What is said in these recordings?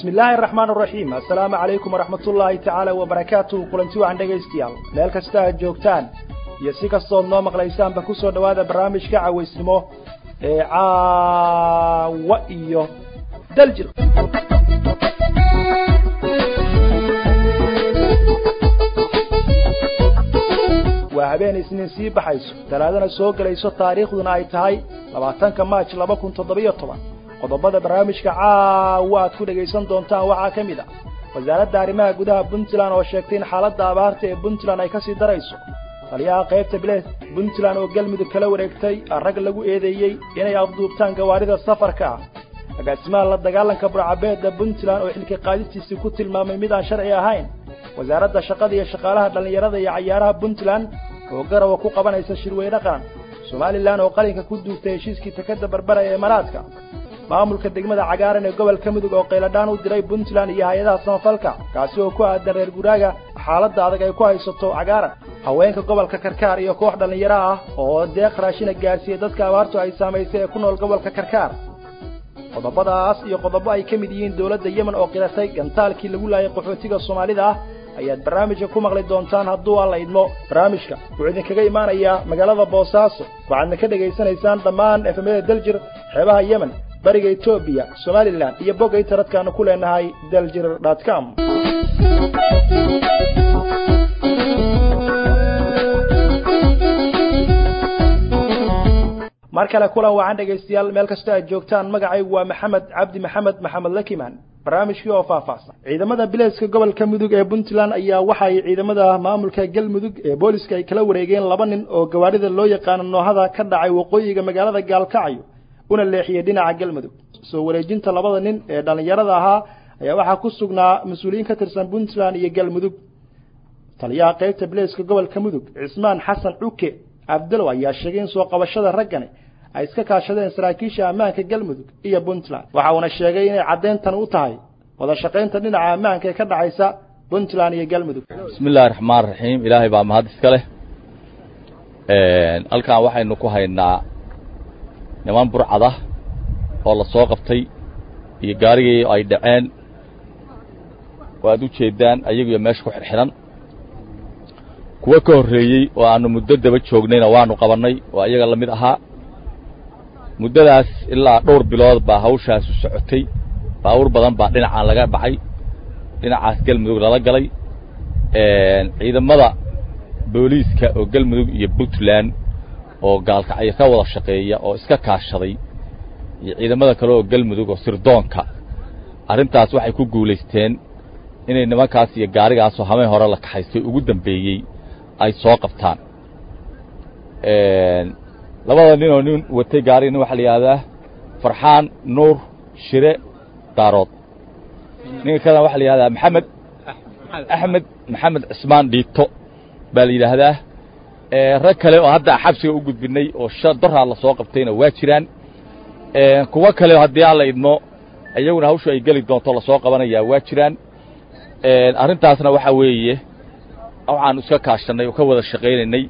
bismi illaahi araxmaan araxiim assalaamu calaykum waraxmat ullaahi tacaala wabarakaatuhu kulanti wacan dhegaystayaal meel kasta aad joogtaan iyo si kastood noo maqlaysaanba ku soo dhowaada barnaamijka cawaysnimo ee caawa iyo daljir waa habeen isniin sii baxayso talaadana soo gelayso taariikhduna ay tahay labaatanka maaj laba kun toddobiyo toban qodobada barnaamijka caawa aad ku dhegaysan doontaan waxaa ka mid ah wasaaradda arrimaha gudaha puntland oo sheegtay in xaaladda abaarta ee puntland ay ka sii darayso taliyaha qaybta bileed puntland oo galmudug kala wareegtay rag lagu eedeeyey inay afduubtaan gawaarida safarka ah agaasimaha la dagaalanka burcabeedda puntland oo xilka qaadistiisii ku tilmaamay mid aan sharci ahayn wasaaradda shaqada iyo shaqaalaha dhallinyarada iyo cayaaraha puntland oo garawa ku qabanaysa shirweyne qaran somalilan oo qalinka ku duugtay heshiiskii takada barbara ee imaaraadka maamulka degmada cagaaran ee gobolka mudug oo qayladhaan u diray puntland iyo hay-adaha samafalka kaasi oo ku aadan reer guraaga xaaladda adag ay ku haysato cagaaran haweenka gobolka karkaar iyo koox dhallinyaro ah oo deeq raashina gaarsiiyey dadka abaartu ay saamaysay ee ku nool gobolka karkaar qodobadaas iyo qodobo ay ka mid yihiin dowladda yemen oo qiratay gantaalkii lagu laayay qaxootiga soomaalida ah ayaad barnaamijka ku maqli doontaan hadduu alla idmo barnaamijka wuxuu idinkaga imaanayaa magaalada boosaaso waxaadna ka dhegaysanaysaan dhammaan efemyada daljir xeebaha yemen bariga etoobiya somalilan iyo bogga internetka-aanu ku leenahay daljir dot com mar kale kulan wacan dhegaystayaal meel kasta aad joogtaan magacaygu waa maxamed cabdi maxamed maxamed lakiman barnaamijkii oo faahfaahsan ciidamada bileeska gobolka mudug ee puntland ayaa waxay ciidamada maamulka galmudug ee booliska ay kala wareegeen laba nin oo gawaarida loo yaqaano noohada ka dhacay waqooyiga magaalada gaalkacyo una leexiyey dhinaca galmudug soo wareejinta labada nin ee dhallinyarada ahaa ayaa waxaa ku sugnaa mas-uuliyiin ka tirsan puntland iyo galmudug taliyaha qaybta bileeska gobolka mudug cismaan xasan cuke abdalow ayaa sheegay in soo qabashada raggani ay iska kaashadeen saraakiisha ammaanka galmudug iyo puntland waxa uuna sheegay inay caddeyntan u tahay wada shaqaynta dhinaca ammaanka ee ka dhexaysa puntland iyo galmudug bismi illahi raxmaan raxiim ilaahay baa mahad iska leh halkan waxaynu ku haynaa niman burcada oo la soo qabtay iyo gaarigii ay dhaceen waad u jeeddaan ayagiyo meesha ku xidhxidhan kuwo ka horreeyey oo aannu muddo daba joognayna waannu qabannay oo ayaga la mid ahaa muddadaas ilaa dhowr bilood baa hawshaasu socotay baawur badan baa dhinacaan laga baxay dhinacaas galmudug lala galay ciidamada booliiska oo galmudug iyo puntland oo gaalkacyo ka wada shaqeeya oo iska kaashaday iyo ciidamada kale oo galmudug oo sirdoonka arrintaas waxay ku guulaysteen inay nimankaas iyo gaarigaasoo hameen hore la kaxaystay ugu dambeeyey ay soo qabtaan labada nin oo nin watay gaariga nin waxaa la yidhahdaa farxaan nuur shire daarood ninka kalena waxaa la yidhahdaa maxamed axmed maxamed cismaan dhiito baa la yidhaahdaa rag kale oo hadda xabsiga u gudbinay oo shan doraa la soo qabtayna waa jiraan kuwo kale haddii aan la idmo iyaguna hawshu ay geli doonto lasoo qabanayaa waa jiraan arrintaasna waxaa weeye waxaanu iska kaashannay oo ka wada shaqaynaynay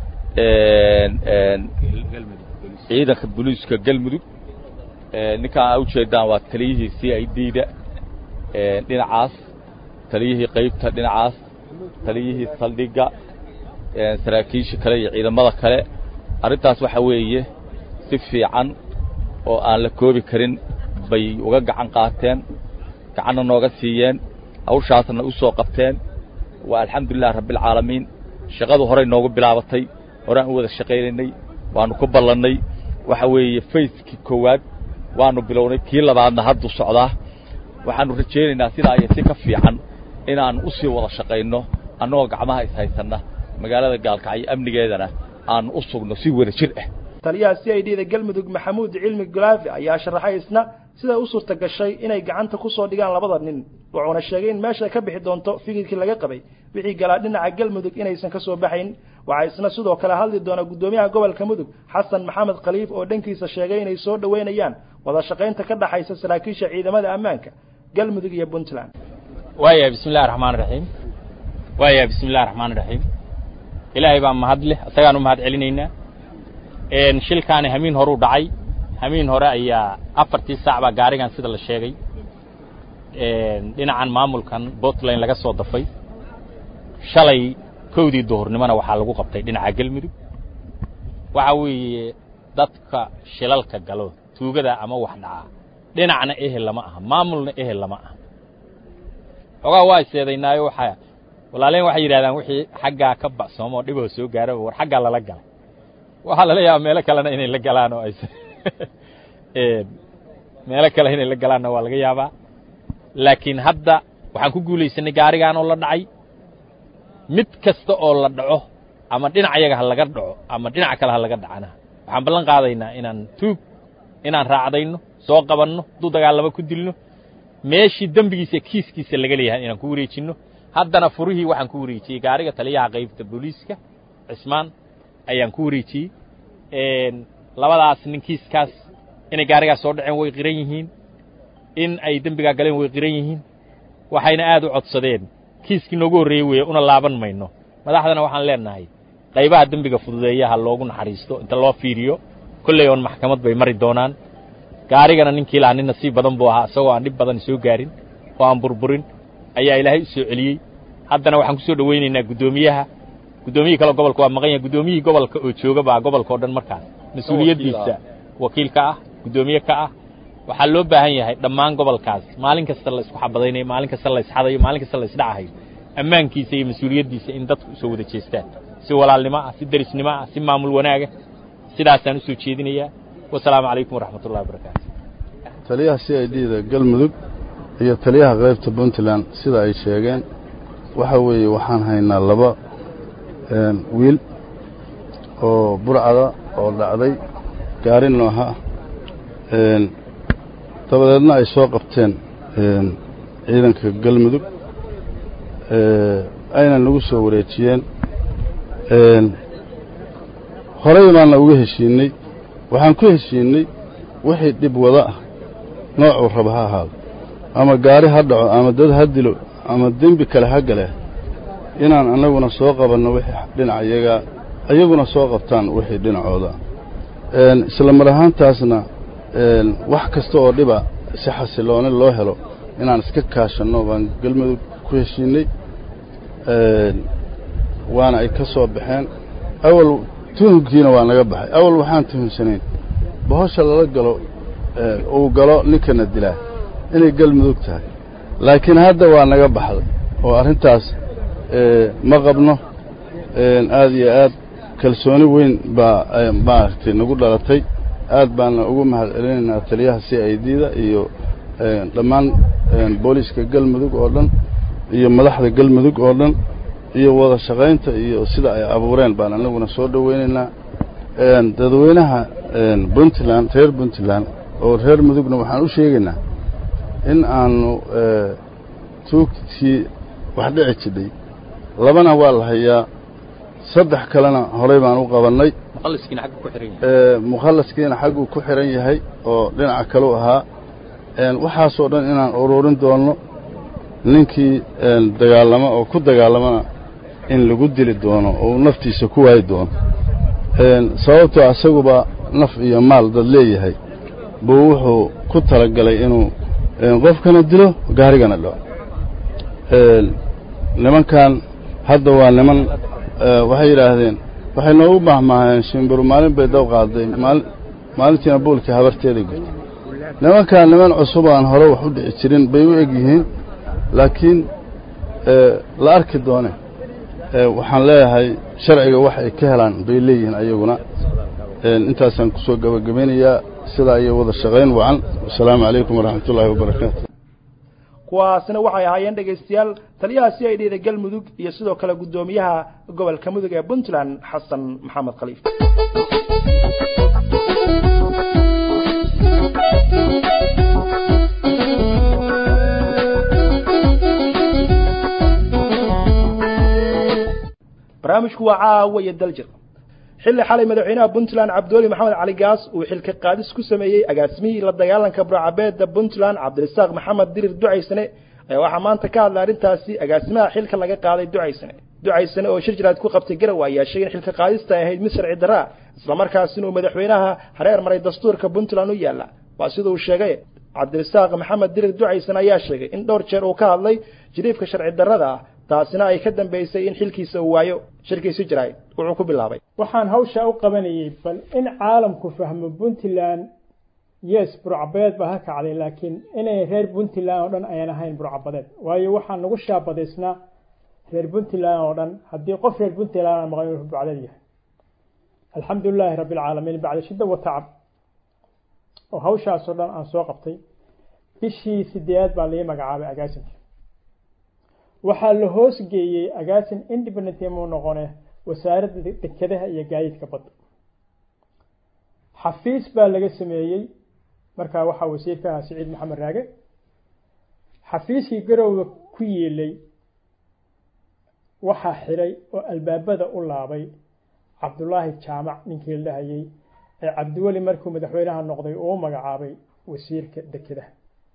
ciidanka boliiska galmudug ninkaan aa ujeeddaan waa taliyihii c i d da dhinacaas taliyihii qaybta dhinacaas taliyihii saldhigga saraakiisha kale iyo ciidamada kale arrintaas waxaa weeye si fiican oo aan la koobi karin bay uga gacan qaateen gacanna nooga siiyeen hawshaasna u soo qabteen waa alxamdulilah rabbialcaalamiin shaqadu horay noogu bilaabatay horaan u wada shaqaynaynay waannu ku ballannay waxa weeye fayskii koowaad waannu bilownay kii labaadna hadduu socdaa waxaannu rajaynaynaa sidaa iyo si ka fiican inaannu u sii wada shaqayno annagoo gacmaha ishaysanna magaalada gaalkacyo amnigeedana aannu u sugno si wada jir ah taliyaha c i d da galmudug maxamuud cilmi gulaafi ayaa sharaxay isna siday u suurta gashay inay gacanta ku soo dhigaan labada nin wuxuuna sheegay in meesha ka bixi doonto fikirkii laga qabay wixii galaa dhinaca galmudug inaysan ka soo baxayn waxaa isna sidoo kale hadli doona guddoomiyaha gobolka mudug xasan maxamed khaliif oo dhankiisa sheegay inay soo dhoweynayaan wada shaqaynta ka dhaxaysa saraakiisha ciidamada ammaanka galmudug iyo puntland waaya bismi illahi raxmaan raxiim waaya bismi illahi raxmaan raxiim ilaahay baa mahad leh isagaan u mahad celinaynaa shilkaani hamiin horuu dhacay hamiin hore ayaa afartii saac baa gaarigan sida la sheegay dhinacan maamulkan puntland laga soo dafay shalay kowdii duhurnimona waxaa lagu qabtay dhinaca gelmudug waxa weeye dadka shilalka galo tuugada ama wax dhacaa dhinacna ehel lama aha maamulna ehel lama aha xoogaa waa iseedaynaayo waxaa walaaleen waxay yidhahdaan wixii xaggaa ka ba'soomo oo dhiboo soo gaaraba war xaggaa lala galay waxaa lala yaaba meelo kalena inay la galaan oo aysa meelo kale inay la galaanna waa laga yaabaa laakiin hadda waxaan ku guulaysanay gaarigaan oo la dhacay mid kasta oo la dhaco ama dhinac yaga ha laga dhaco ama dhinac kale ha laga dhacana waxaan ballan qaadaynaa inaan tuug inaan raacdayno soo qabanno hadduu dagaalamo ku dilno meeshii dembigiisa kiiskiisa laga leeyahay inaan ku wareejinno haddana furihii waxaan ku wareejiyey gaariga taliyaha qaybta booliiska cismaan ayaan ku wareejiyey labadaas nin kiiskaas inay gaarigaas soo dhaceen way qiran yihiin in ay dembigaa galeen way qiran yihiin waxayna aad u codsadeen kiiskii noogu horreeyey weeye una laaban mayno madaxdana waxaan leenahay qaybaha dembiga fududeeyaha loogu naxariisto inta loo fiiriyo kolley oon maxkamad bay mari doonaan gaarigana ninkii lahaa nin nasiib badan buu ahaa isagoo aan dhib badan soo gaarin oo aan burburin ayaa ilaahay u soo celiyey haddana waxaan ku soo dhowaynaynaa guddoomiyaha guddoomiyihii kale gobolka waa maqan yahay guddoomiyihii gobolka oo jooga baa gobolka o dhan markaas mas-uuliyaddiisa wakiil ka ah guddoomiye ka ah waxaa loo baahan yahay dhammaan gobolkaas maalin kasta la isku xabadaynayo maalin kasta la isxadayo maalin kasta la isdhacahayo ammaankiisa iyo mas-uuliyaddiisa in dadku usoo wada jeestaan si walaalnimo ah si derisnimo ah si maamul wanaaga sidaasaan usoo jeedinayaa wasalaamu calaykum waraxmat ullahi wabarakaatu taliyaha c i d da galmudug iyo taliyaha qaybta puntland sida ay sheegeen waxa weeye waxaan haynaa laba wiil oo burcada oo dhacday gaari nooha dabadeedna ay soo qabteen ciidanka galmudug ayna nagu soo wareejiyeen horey baanna uga heshiinnay waxaan ku heshiinnay wixii dhib wada ah noocuu raba ha ahaado ama gaari ha dhaco ama dad ha dilo ama dembi kale ha gale inaan annaguna soo qabanno wixii dhinaca iyagaa iyaguna soo qabtaan wixii dhinacooda isla mar ahaantaasna wax kasta oo dhiba si xasilooni loo helo inaan iska kaashanno baan galmudug ku heshiinnay waana ay ka soo baxeen awal tuhunkiina waa naga baxay awal waxaan tuhunsanayn bahosha lala galo uu galo ninkana dilaa inay galmudug tahay laakiin hadda waa naga baxday oo arrintaas ma qabno aad iyo aad kalsooni weyn baa maaragtay nagu dhalatay aad baana ugu mahad celinaynaa taliyaha c i d da iyo dhammaan booliiska galmudug oo dhan iyo madaxda galmudug oo dhan iyo wada shaqaynta iyo sida ay abuureen baan anaguna soo dhowaynaynaa dadweynaha puntland reer puntland oo reer mudugna waxaan u sheegaynaa in aanu tuugtii wax dhici jidhay labana waa la hayaa saddex kalena horey baan u qabannay mukhallaskiina xagguu ku xihan yahay oo dhinaca kaleu ahaa waxaasoo dhan inaan ururin doonno ninkii dagaalamo oo ku dagaalamana in lagu dili doono oo uu naftiisa ku waayi doono sababtoo asaguba naf iyo maal dad leeyahay buu wuxuu ku talagalay inuu qofkana dilo gaarigana dhaco nimankan hadda waa niman waxay yidhaahdeen waxay noogu mahmaaheen shimbiru maalin bay daw qaaday maalintiina buulkii habarteeda gurtay nimankan niman cusub aan hore wax u dhici jirin bay u eg yihiin laakiin la arki doone waxaan leeyahay sharciga wax ay ka helaan bay leeyihiin ayaguna intaasaan ku soo gebagabaynayaa sidaa iyo wada shaqayn wacan wasalaamu calaykum waraxmat ullaahi wabarakaatu kuwaasina waxay ahaayeen dhegaystayaal taliyaha c i d da galmudug iyo sidoo kale guddoomiyaha gobolka mudug ee puntland xasan maxamed khaliif barnaamijku waa caawa iyo daljir xilli xalay madaxweynaha puntland cabdiweli maxamed cali gaas uu xilka qaadis ku sameeyey agaasimihii la dagaalanka burcabeedda puntland cabdirasaaq maxamed dirir ducaysane ayaa waxaa maanta ka hadlay arrintaasi agaasimaha xilka laga qaaday ducaysane ducaysane oo shir jiraad ku qabtay garow ayaa sheegay in xilka qaadista ay ahayd mid sharci darraa islamarkaasina uu madaxweynaha hareer maray dastuurka puntland u yaalla waa sida uu sheegay cabdirasaaq maxamed dirir ducaysan ayaa sheegay in dhowr jeer uu ka hadlay jiriifka sharci darrada ah taasina ay ka dambaysay in xilkiisa uu waayo shirkiisi jiraay wuxuu ku bilaabay waxaan hawshaa u qabanayay bal in caalamku fahmo puntland yes burcabadeed baa ha kacday laakiin inay reer puntland oo dhan ayaan ahayn burcabadeed waayo waxaa nagu shaabadaysnaa reer puntland oo dhan haddii qof reer puntland aan maqan inuu burcadeed yahay alxamdu lilaahi rabbi alcaalamiin bacda shidda wa tacab oo hawshaasoo dhan aan soo qabtay bishii sideedaad baa laii magacaabay agaasinka waxaa la hoos geeyey agaasin independent muu noqone wasaaradda dekedaha iyo gaadiidka badda xafiis baa laga sameeyey markaa waxaa wasiirka ahaa siciid maxamed raage xafiiskii garowga ku yeelay waxaa xiray oo albaabada u laabay cabdullaahi jaamac ninkii la dhahayey ee cabdiweli markuu madaxweynaha noqday uu magacaabay wasiirka dekedaha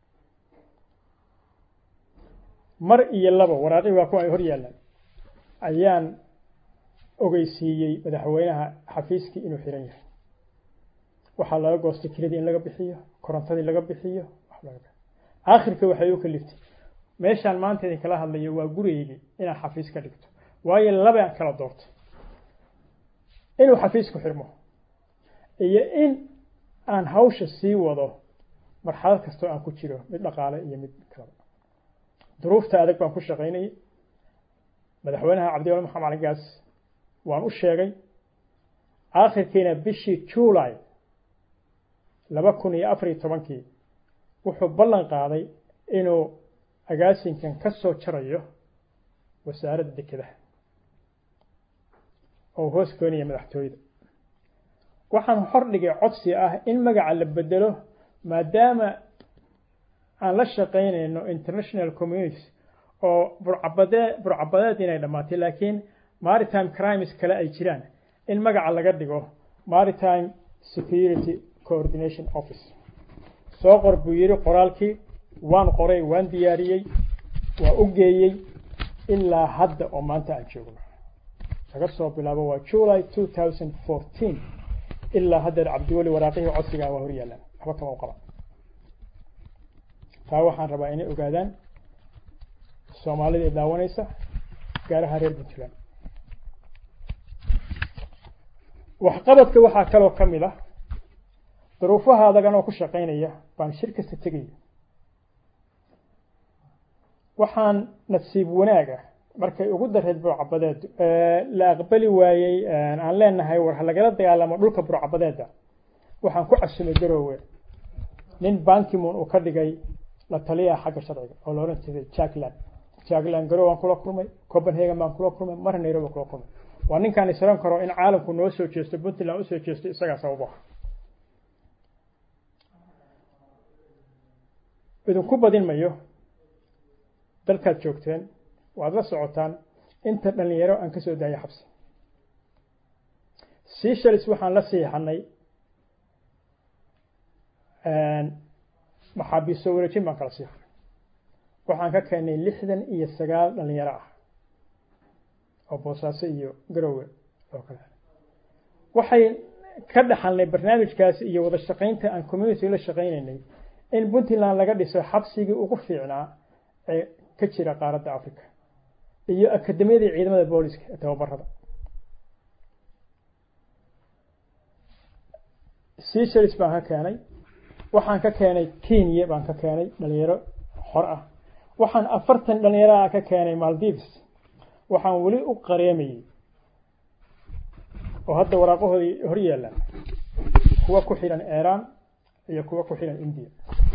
mar iyo laba waraaqii waa kuwa ay hor yaallaan ayaan ogeysiiyey madaxweynaha xafiiskii inuu xiran yahay waxaa laga goostay kiradii in laga bixiyo korontadii laga bixiyo aakhirka waxay u kaliftay meeshaan maanta idin kala hadlayo waa gurigeygii inaan xafiis ka dhigto waayo labaan kala doortay inuu xafiisku xirmo iyo in aan hawsha sii wado marxalad kastoo aan ku jiro mid dhaqaale iyo mid kalaba duruufta adag baan ku shaqaynayay madaxweynaha cabdiwali maxamed cali gaas waan u sheegay aakhirkiina bishii juulay laba kun iyo afar iyo tobankii wuxuu ballan qaaday inuu agaasinkan ka soo jarayo wasaaradda dekedaha oo hoos goynaya madaxtooyada waxaan hor dhigay codsi ah in magaca la bedelo maadaama aan la shaqaynayno international communities oo burcabadee burcabadeed inay dhammaatay laakiin maritime crimes kale ay jiraan in magaca laga dhigo maritime security coordination office soo qor buu yidhi qoraalkii waan qoray waan diyaariyey waa u geeyey ilaa hadda oo maanta aan joogno laga soo bilaabo waa july two thousand fourteen ilaa haddeer cabdiweli waraaqihii codsigaa waa hor yaallaan waxba kama u qaba taa waxaan rabaa inay ogaadaan soomaalida ee daawanaysa gaaraha reer puntland waxqabadka waxaa kaloo ka mid ah duruufaha adagan oo ku shaqaynaya baan shir kasta tegaya waxaan nasiib wanaaga markay ugu dareed burcabadeed la aqbali waayey aan leenahay war ha lagala dagaalamo dhulka burcabadeeda waxaan ku casumay garoowe nin bankimon uu ka dhigay la taliyaha xagga sharciga oo la odhan jiray jackland jackland garow waan kula kulmay copenhagen baan kula kulmay marna nairobi kula kulmay waa ninkaan isran karo in caalamku noo soo jeesto puntland usoo jeesto isagaa sababaha idinku badin mayo dalkaad joogteen waad la socotaan inta dhalinyaro aan ka soo daayay xabsi seashalis waxaan la siixanay maxaabiis soo wareejin baan kala siixanay waxaan ka keenay lixdan iyo sagaal dhalinyaro ah oo boosaaso iyo garowe oo kale waxay ka dhaxalnay barnaamijkaasi iyo wada shaqaynta aan community la shaqaynaynay in puntland laga dhiso xabsigii ugu fiicnaa ee ka jira qaaradda africa iyo akademiyadii ciidamada booliska ee tababarada seashalis baan ka keenay waxaan ka keenay kenya baan ka keenay dhalinyaro xor ah waxaan afartan dhalinyaro ah ka keenay maldives waxaan weli u qareemayey oo hadda waraaqahoodii hor yaallaan kuwa ku xidhan iran iyo kuwa ku xidhan india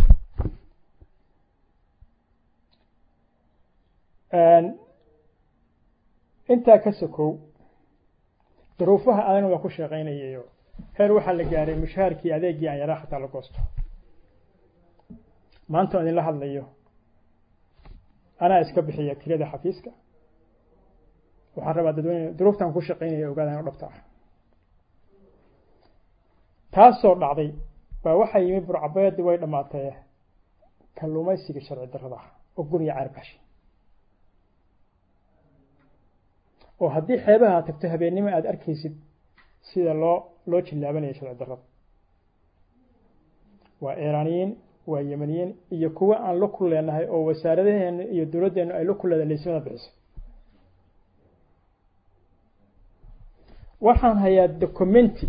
intaa ka sokow duruufaha adana waa ku shaqaynayayo heer waxaa la gaaray mushaharkii adeegii aan yaraa xataa la goosto maanta idinla hadlayo anaa iska bixiya kirada xafiiska waxaan rabaa dadweyne duruuftan ku shaqaynaya ogaadaan o dhabta ah taasoo dhacday baa waxaa yimi burcabeedi way dhammaatay kalluumaysiga sharci darrada ah oo guriga caarbaashi oo haddii xeebaha aad tagto habeennimo aada arkaysid sida loo loo jillaabanayo sharci darrada waa iiraaniyiin waa yemaniyiin iyo kuwo aan la ku leenahay oo wasaaradaheena iyo dowladdeenu ay la ku leedahay laysimada bixiso waxaan hayaa documenti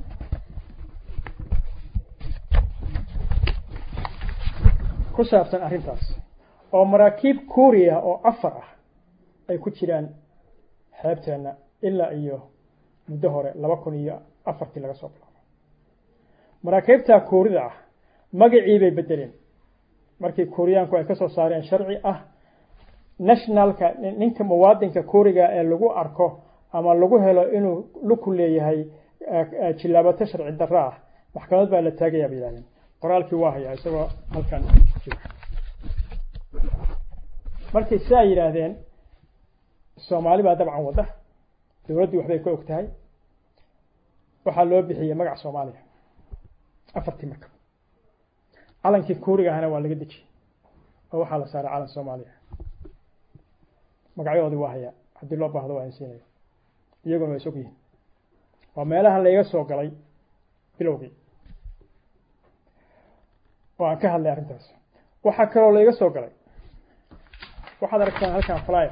ku saabsan arrintaas oo maraakiib kuuriya oo afar ah ay ku jiraan xeebteenna ilaa iyo muddo hore laba kun iyo afartii laga soo bilaabo maraakiibtaa kuurida ah magacii bay bedeleen markii kuuriyaanku ay ka soo saareen sharci ah nationalka ninka muwaadinka kuuriga ee lagu arko ama lagu helo inuu luku leeyahay jilaabato sharci darro ah maxkamad baa la taagayaa bay yihahdeen qoraalkii waa hayaa isagoo halkan jira markay saa yidhaahdeen soomaali baa dabcan wadda dowladdii waxbay ka og tahay waxaa loo bixiyey magac soomaaliya afartii markab calankii kuuriga ahna waa laga dejiyey oo waxaa la saaray calan soomaaliya magacyadoodii waa hayaa haddii loo baahdo waa insiinaya iyaguna waa is og yihiin waa meelaha layga soo galay bilowgii oo aan ka hadlay arrintaas waxaa kaloo layga soo galay waxaad aragtaan halkan flyer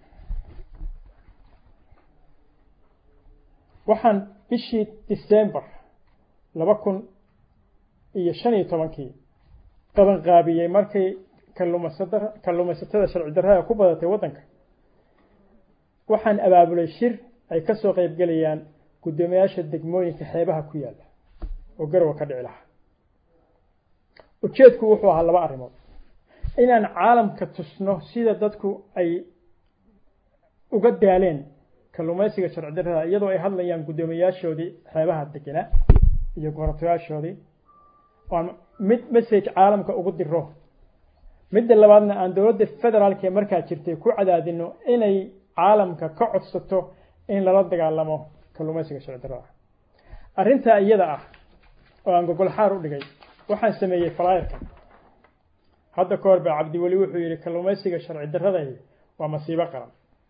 waxaan bishii december laba kun iyo shan iyo tobankii qabanqaabiyey markay kalluumaysata kalluumaysatada sharci darrada ku badatay waddanka waxaan abaabulay shir ay ka soo qayb gelayaan guddoomiyaasha degmooyinka xeebaha ku yaalla oo garowa ka dhici lahaa ujeedku wuxuu ahaa laba arrimood inaan caalamka tusno sida dadku ay uga daaleen kalluumaysiga sharci darrada iyadoo ay hadlayaan guddoomiyaashoodii xeebaha degenaa iyo goratoyaashoodii oan mid message caalamka ugu diro midda labaadna aan dowladda federaalka ee markaa jirtay ku cadaadino inay caalamka ka codsato in lala dagaalamo kalluumaysiga sharci darrada arrintaa iyada ah oo aan gogol xaar u dhigay waxaan sameeyey falaayarka hadda ka hor baa cabdiweli wuxuu yidhi kalluumaysiga sharci darradahi waa masiibo qaran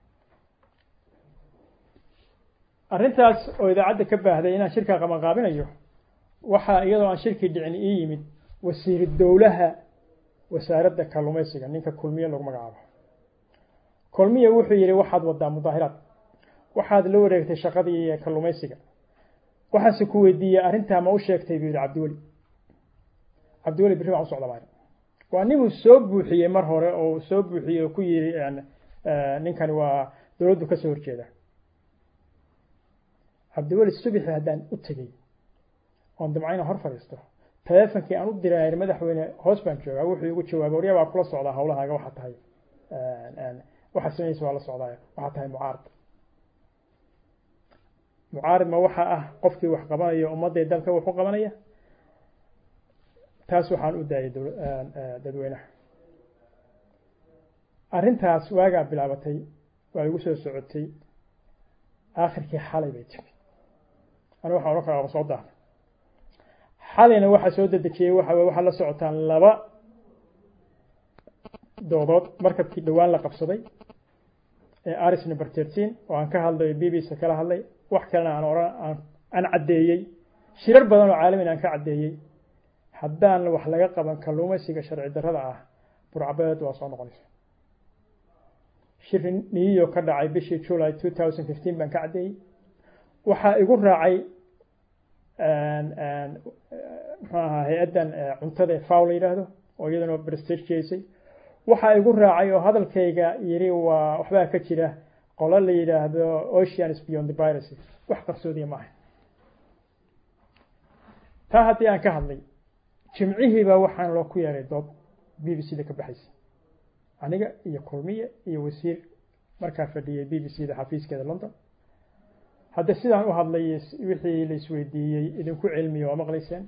arrintaas oo idaacadda ka baahday inaan shirkaa qabanqaabinayo waxaa iyadoo aan shirkii dhicin ii yimid wasiiru dowlaha wasaaradda kalluumaysiga ninka kulmiye lagu magacaabo kulmiye wuxuu yidhi waxaad wadaa mudaahiraad waxaad la wareegtay shaqadii kalluumaysiga waxaase ku weydiiyey arrintaa ma u sheegtay buu yidhi cabdiweli cabdiweli birri baan u socda maayo waa ninuu soo buuxiyey mar hore oo soo buuxiyey oo ku yidhi ninkani waa dowladdu ka soo horjeeda cabdiweli subixi haddaan u tegey oon damcayna hor fadhiisto teleefonkii aan u diray madaxweyne hoos baan joogaa wuxuu igu jawaabay waryaa baa kula socdaa hawlahaaga waxaa tahay waxaa sameynaysa waa la socdaaya waxaa tahay mucaarad mucaarid ma waxaa ah qofkii wax qabanaya ummadday dalka wax u qabanaya taas waxaan u daayay dadweynaha arrintaas waagaa bilaabatay waa igu soo socotay aakhirkii xalay bay timi anu waxaan odhan karaa soo daahday xalayna waxaa soo dedejiyey waxa weye waxaa la socotaan laba doodood markabkii dhowaan la qabsaday ee aris number thirteen oo aan ka hadlayo b b c kala hadlay wax kalena aan ohan aan caddeeyey shirar badan oo caalamin aan ka caddeeyey haddaan wax laga qaban kalluumaysiga sharci darrada ah burcabeed waa soo noqonaysa shir niyo ka dhacay bishii july two thousand fifteen baan ka caddeeyey waxaa igu raacay muxuu ahaa hay-addan cuntada ee faw la yidhaahdo oo iyadana brestageysay waxaa igu raacay oo hadalkayga yiri waa waxbaa ka jira qolo la yidhaahdo oceans beyond the piracy wax qarsoodiya maaha taa haddii aan ka hadlay jimcihiiba waxaan loo ku yeeray dood b b c da ka baxaysa aniga iyo kulmiye iyo wasiir markaa fadhiyey b b c da xafiiskeeda london hadda sidaan u hadlay wixii la isweydiiyey idinku cilmiya waa maqlayseen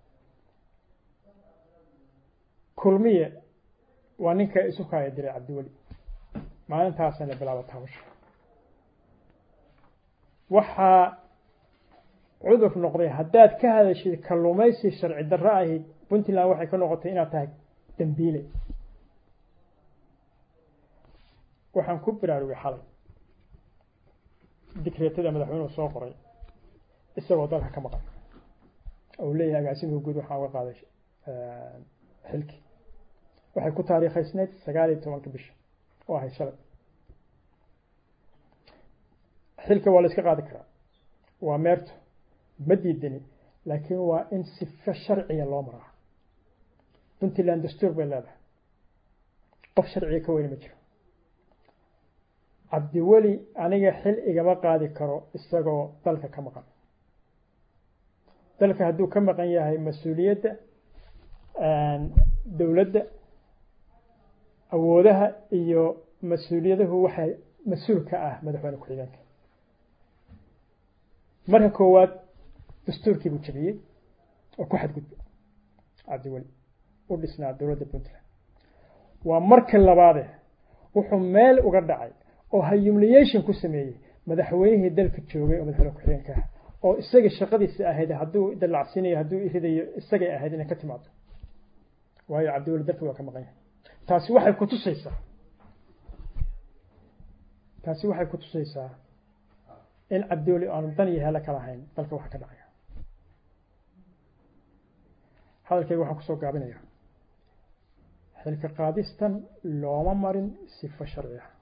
kulmiye waa ninka isu kaaya diray cabdiweli maalintaasana bilaabata hawsha waxaa cudur noqday haddaad ka hadashid kalluumaysi sharci darro ahi puntland waxay ka noqotay inaad tahay dambiile waxaan ku baraarugay xalay dikreetada madaxweynuhu soo qoray isagoo dalka ka maqan ou leeyahay agaasimka guud waxaan uga qaaday xilki waxay ku taariikhaysneyd sagaal iyo tobanka bisha oo ahay shalay xilka waa la iska qaadi karaa waa meerto ma diidani laakiin waa in sifo sharciga loo maraa puntland dastuur bay leedahay qof sharciga ka weyni ma jiro cabdiweli aniga xil igama qaadi karo isagoo dalka ka maqan dalka hadduu ka maqan yahay mas-uuliyadda dowladda awoodaha iyo mas-uuliyaduhu waxay mas-uul ka ah madaxweyne ku-xigeenka marka koowaad dastuurkii buu jabiyey oo ku xadgudbay cabdiweli u dhisnaa dowladda puntland waa marka labaade wuxuu meel uga dhacay oo humiliation ku sameeyey madaxweynihii dalka joogay oo madaxweyne ku-xigeenka ah oo isaga shaqadiisa ahayd hadduu dallacsiinayo hadduu iridayo isagay ahayd inay ka timaado waayo cabdiweli dalka waa ka maqan yahay taasi waxay ku tusaysaa taasi waxay ku tusaysaa in cabdiweli aanu dan iyo helo kala hayn dalka waxa ka dhacaya hadalkayga waxaan kusoo gaabinaya xilka qaadistan looma marin sifo sharci ah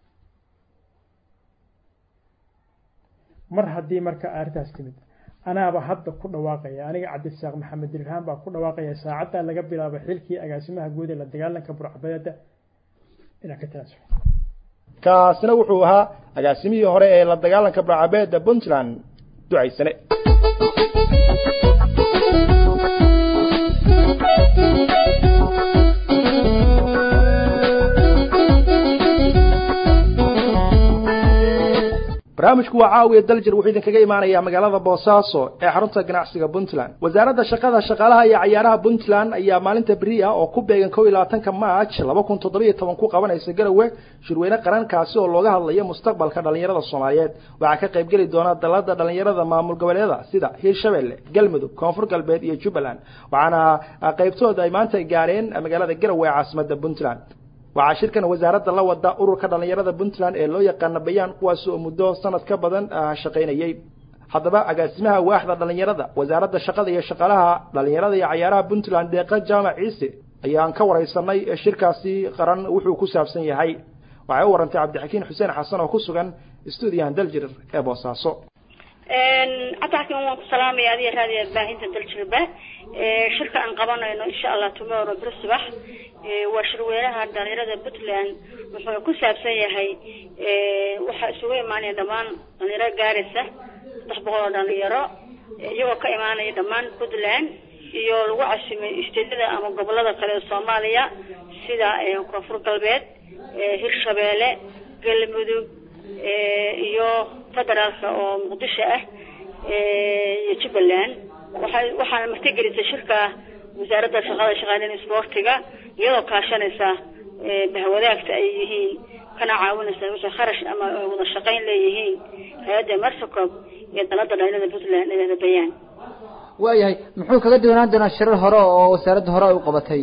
mar haddii marka arrintaas timid anaaba hadda ku dhawaaqaya aniga cabdisaaq maxamed dirhaan baa ku dhawaaqaya saacaddaa laga bilaabo xilkii agaasimaha guud ee la dagaalanka burcbadeeda inaan ka tanaasulo kaasina wuxuu ahaa agaasimihii hore ee la dagaalanka burcabeeda puntland ducaysane barnaamijku waa caawiya daljir wuxuu idinkaga imaanayaa magaalada boosaaso ee xarunta ganacsiga puntland wasaaradda shaqada shaqaalaha iyo cayaaraha puntland ayaa maalinta beri ah oo ku beegan kow iyo labaatanka march laba kun toddoba iyo toban ku qabanaysa garowe shirweyne qarankaasi oo looga hadlayo mustaqbalka dhallinyarada soomaaliyeed waxaa ka qaybgeli doona dalada dhallinyarada maamul goboleeda sida hiirshabelle galmudug koonfur galbeed iyo jubbaland waxaana qaybtooda ay maanta gaareen magaalada garowe ee caasimada puntland waxaa shirkan wasaaradda la wada ururka dhallinyarada puntland ee loo yaqaana bayaan kuwaas oo muddo sanad ka badan shaqaynayay haddaba agaasimaha waaxda dhallinyarada wasaaradda shaqada iyo shaqaalaha dhallinyarada iyo cayaaraha puntland deeqa jaamac ciise ayaan ka wareysanay shirkaasi qaran wuxuu ku saabsan yahay waxay u warantay cabdixakiin xuseen xasan oo ku sugan stuudiyahan daljir ee boosaaso cabdixakiin waan ku salaamaya adiga raadiya baahinta daljirba shirka aan qabanayno insha allah tomorrow bir subax waa shirweynaha dhalinyarada puntland wuxuu ku saabsan yahay waxaa isugu imaanaya dhammaan dhalinyaro gaaraysa saddex boqol oo dhalinyaro iyagoo ka imaanaya dhammaan puntland iyo lagu casimay isteedyada ama gobolada kale ee soomaaliya sida koonfur galbeed hirshabeelle galmudug iyo federaalka oo muqdisho ah iyo jubbaland waxay waxaana martigelisay shirka wasaaradda shaqada shaqaaleyn isboortiga iyadoo kaashanaysa bahwadaagta ay yihiin kana caawinaysa wixii kharash ama wada shaqayn leeyihiin hay-adda marsacob iyo dalada dhalinyarada puntland ee bayaan waayahay muxuu kaga duwanaan doonaa shirar hore oo wasaaradda hore ay u qabatay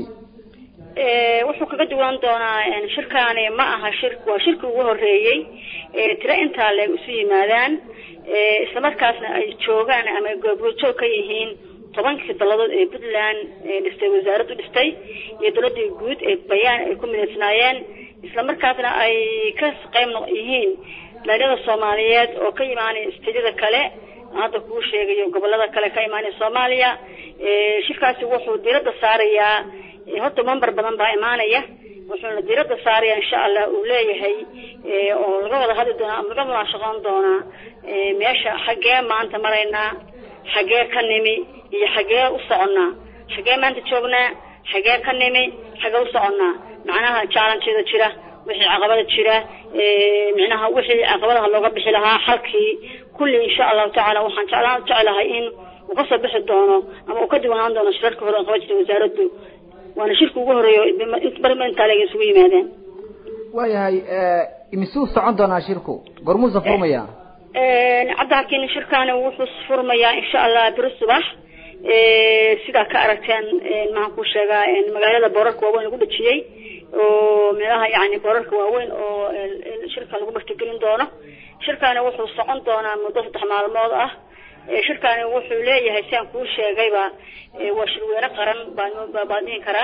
wuxuu kaga duwan doonaa shirkaani ma aha shir waa shirkii ugu horeeyey tiro intaa leeg isu yimaadaan islamarkaasna ay joogaan ama ay goobjoog ka yihiin tobankii daladood ee puntland dhistay wasaaraddu dhistay iyo daladii guud ee bayaan ay ku midaysnaayeen islamarkaasna ay ka qayb yihiin dhalinyarada soomaaliyeed oo ka imaanaya isteedyada kale hadda kuu sheegayo gobolada kale ka imaanaya soomaaliya shirkaasi wuxuu diiradda saarayaa horta member badan baa imaanaya wuxuuna diiradda saaraya insha allah uu leeyahay oo laga wada hadli doonaa ama laga munaashaqoon doonaa meesha xaggee maanta maraynaa xaggee ka nimi iyo xaggee u soconnaa xaggee maanta joognaa xaggee ka nimi xaggee u soconnaa macnaha jaalanteeda jira wixii caqabada jira micnaha wixii caqabadaha looga bixi lahaa xalkii kulli insha allahu tacaala waxaan jeclaan jeclahay in uu kasoo bixi doono ama uu ka diwanaan doono shirarka hore oo qaban jirtay wasaaraddu waana shirka ugu horeeyo barma intaa leeg isugu yimaadeen waayahay imisuu socon doonaa shirku gormuusa furmaya cabdixakiin shirkaani wuxuu furmayaa insha allah beri subax sidaa ka aragteen maxaan ku sheegaa magaalada boorarka waaweyn lagu dhejiyey oo meelaha yani boorarka waaweyn oo shirka lagu martigelin doono shirkaani wuxuu socon doonaa muddo saddex maalmood ah shirkaani wuxuu leeyahay si aan kuu sheegayba waa shirweyne qaran baan baan dhihin karaa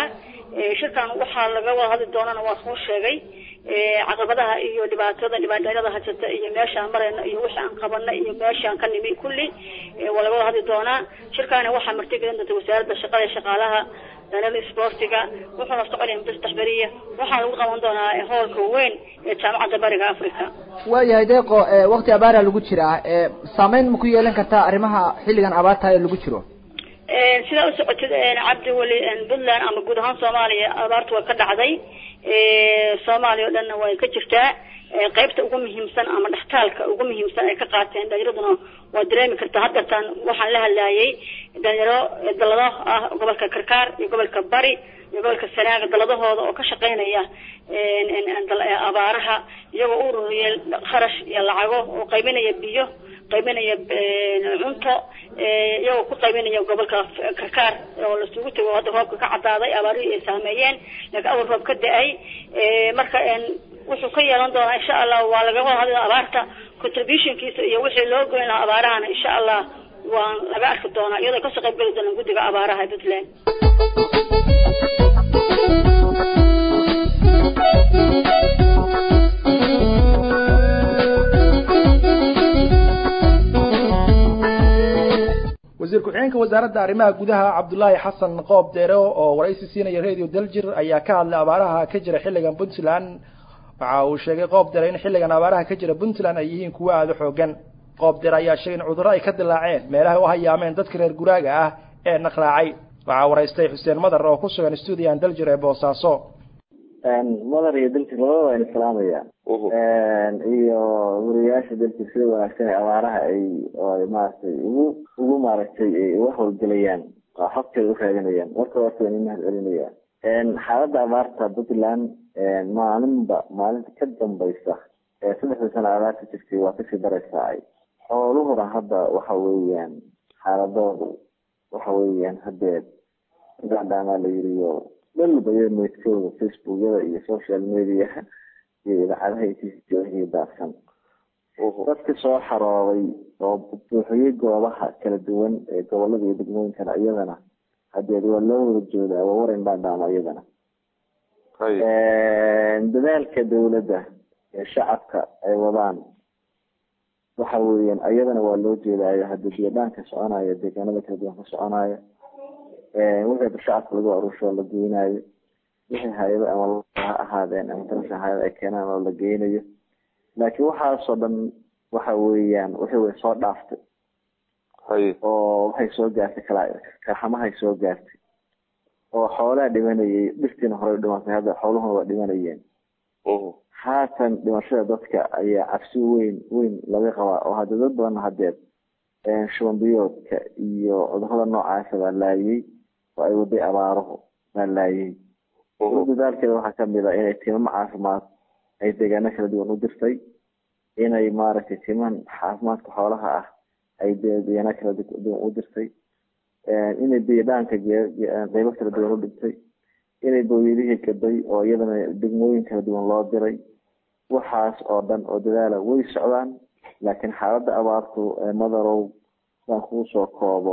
shirkan waxaa laga wada hadli doonana waa soo sheegay caqabadaha iyo dhibaatada dhibaatooyada haysata iyo meeshaan marayna iyo wixii aan qabana iyo meeshaan ka nimi kulli waa laga wada hadli doonaa shirkaani waxaa martigelin doonta wasaaradda shaqada iyo shaqaalaha dhalada isboortiga wuxuuna soconaya muddo saddex beriya waxaa lagu qaban doonaa hoolka weyn ee jaamacadda bariga africa waayahay deeqo wakti abaara lagu jiraa saameyn ma ku yeelan kartaa arrimaha xilligan abaarta ee lagu jiro sidaa u socotid cabdi weli puntland ama guud ahaan soomaaliya abaartu waa ka dhacday soomaaliya o dhanna way ka jirtaa qaybta ugu muhiimsan ama dhextaalka ugu muhiimsan ay ka qaateen dhalinyaraduna waa dareemi kartaa haddartan waxaan la hadlaayay dhalinyaro dalado ah gobolka karkaar iyo gobolka bari iyo gobolka sanaaga daladahooda oo ka shaqeynaya abaaraha iyagoo u ururiyay kharash iyo lacago oo qaybinaya biyo qaybinaya cunto iyagoo ku qaybinaya gobolka karkaar oo lasugu tego hadda roobka ka cadaaday abaarihii ay saameeyeen laakiin awal roob ka da-ay marka wuxuu ka yeelan doonaa insha allah waa laga wada hadla abaarta contributionkiisa iyo wixii loo goyn lahaa abaarahana insha allah waa laga arki doonaa iyadoo kasoo qayb geli doonaan guddiga abaaraha ee puntland wasiir ku-xigeenka wasaaradda arrimaha gudaha cabdullaahi xasan qoob deere oo waraysi siinaya radio daljir ayaa ka hadlay abaaraha ka jira xilligan puntland waxa uu sheegay qoob deere in xilligan abaaraha ka jira puntland ay yihiin kuwo aada u xoogan qoob deere ayaa sheegay in cudurro ay ka dilaaceen meelaha u hayaameen dadka reer guraaga ah ee naqraacay waxaa waraystay xuseen madar oo ku sugan stuudiyan daljir ee boosaaso madar iyo daljir labada waa islaamaya iyo wariyaasha daljir sida wanaagsan ee abaaraha ay maaragtay ugu ugu maaragtay uga howlgelayaan oo xogteeda u raadinayaan marka horta waan imahad celinaya xaaladda abaarta puntland maalinba maalinta ka dambaysa ee saddexda sano abaarta jirtay waa kasii daraysaa ay xooluhuna hadda waxa weeyaan xaaladoodu waxa weeyaan hadeed gacdhaamaa la yiriyo dhalbaya meydkooda facebookyada iyo social mediaha iyo idaacadaha iyo daadsan dadka soo xarooday oo buuxiyey goobaha kala duwan ee gobolada iyo degmooyinkana iyadana hadeed waa loo wada joodaa waa waran dhaadhaama iyadana dadaalka dawladda ee shacabka ay wadaan waxa weeyaan iyadana waa loo jeedaayo hadda biyadhaanka soconaya deegaanada kala duwan ka soconaya wixii shacabka lagu aruusho la geynayo wixii hay-ado ama ha ahaadeen ama darasha hay-ada ay keenaan oo la geynayo laakiin waxaasoo dhan waxa weeyaan wixii way soo dhaaftay oo waxay soo gaartay kala karxamahay soo gaartay oo xoolaha dhimanayay dhirtiina horey dhimatay hadda xooluhuna waa dhimanayeen haatan dhimashada dadka ayaa cabsi weyn weyn laga qabaa oo hadda dad badan hadeed shubanbiyoodka iyo cudurada noocaasa baa laayay oo ay waday abaaruhu baa laayay dadaalkeeda waxaa kamid a inay timamo caafimaad ay deegaano kala duwan u dirtay inay maaragtay timan caafimaadka xoolaha ah ay deegaano kala duwan u dirtay inay biyadhaanka qeybo kala duwan u dhigtay inay booyadihii gaday oo iyadana degmooyin kala duwan loo diray waxaas oo dhan oo dadaala way socdaan laakiin xaaladda abaartu madarow baan kuu soo koobo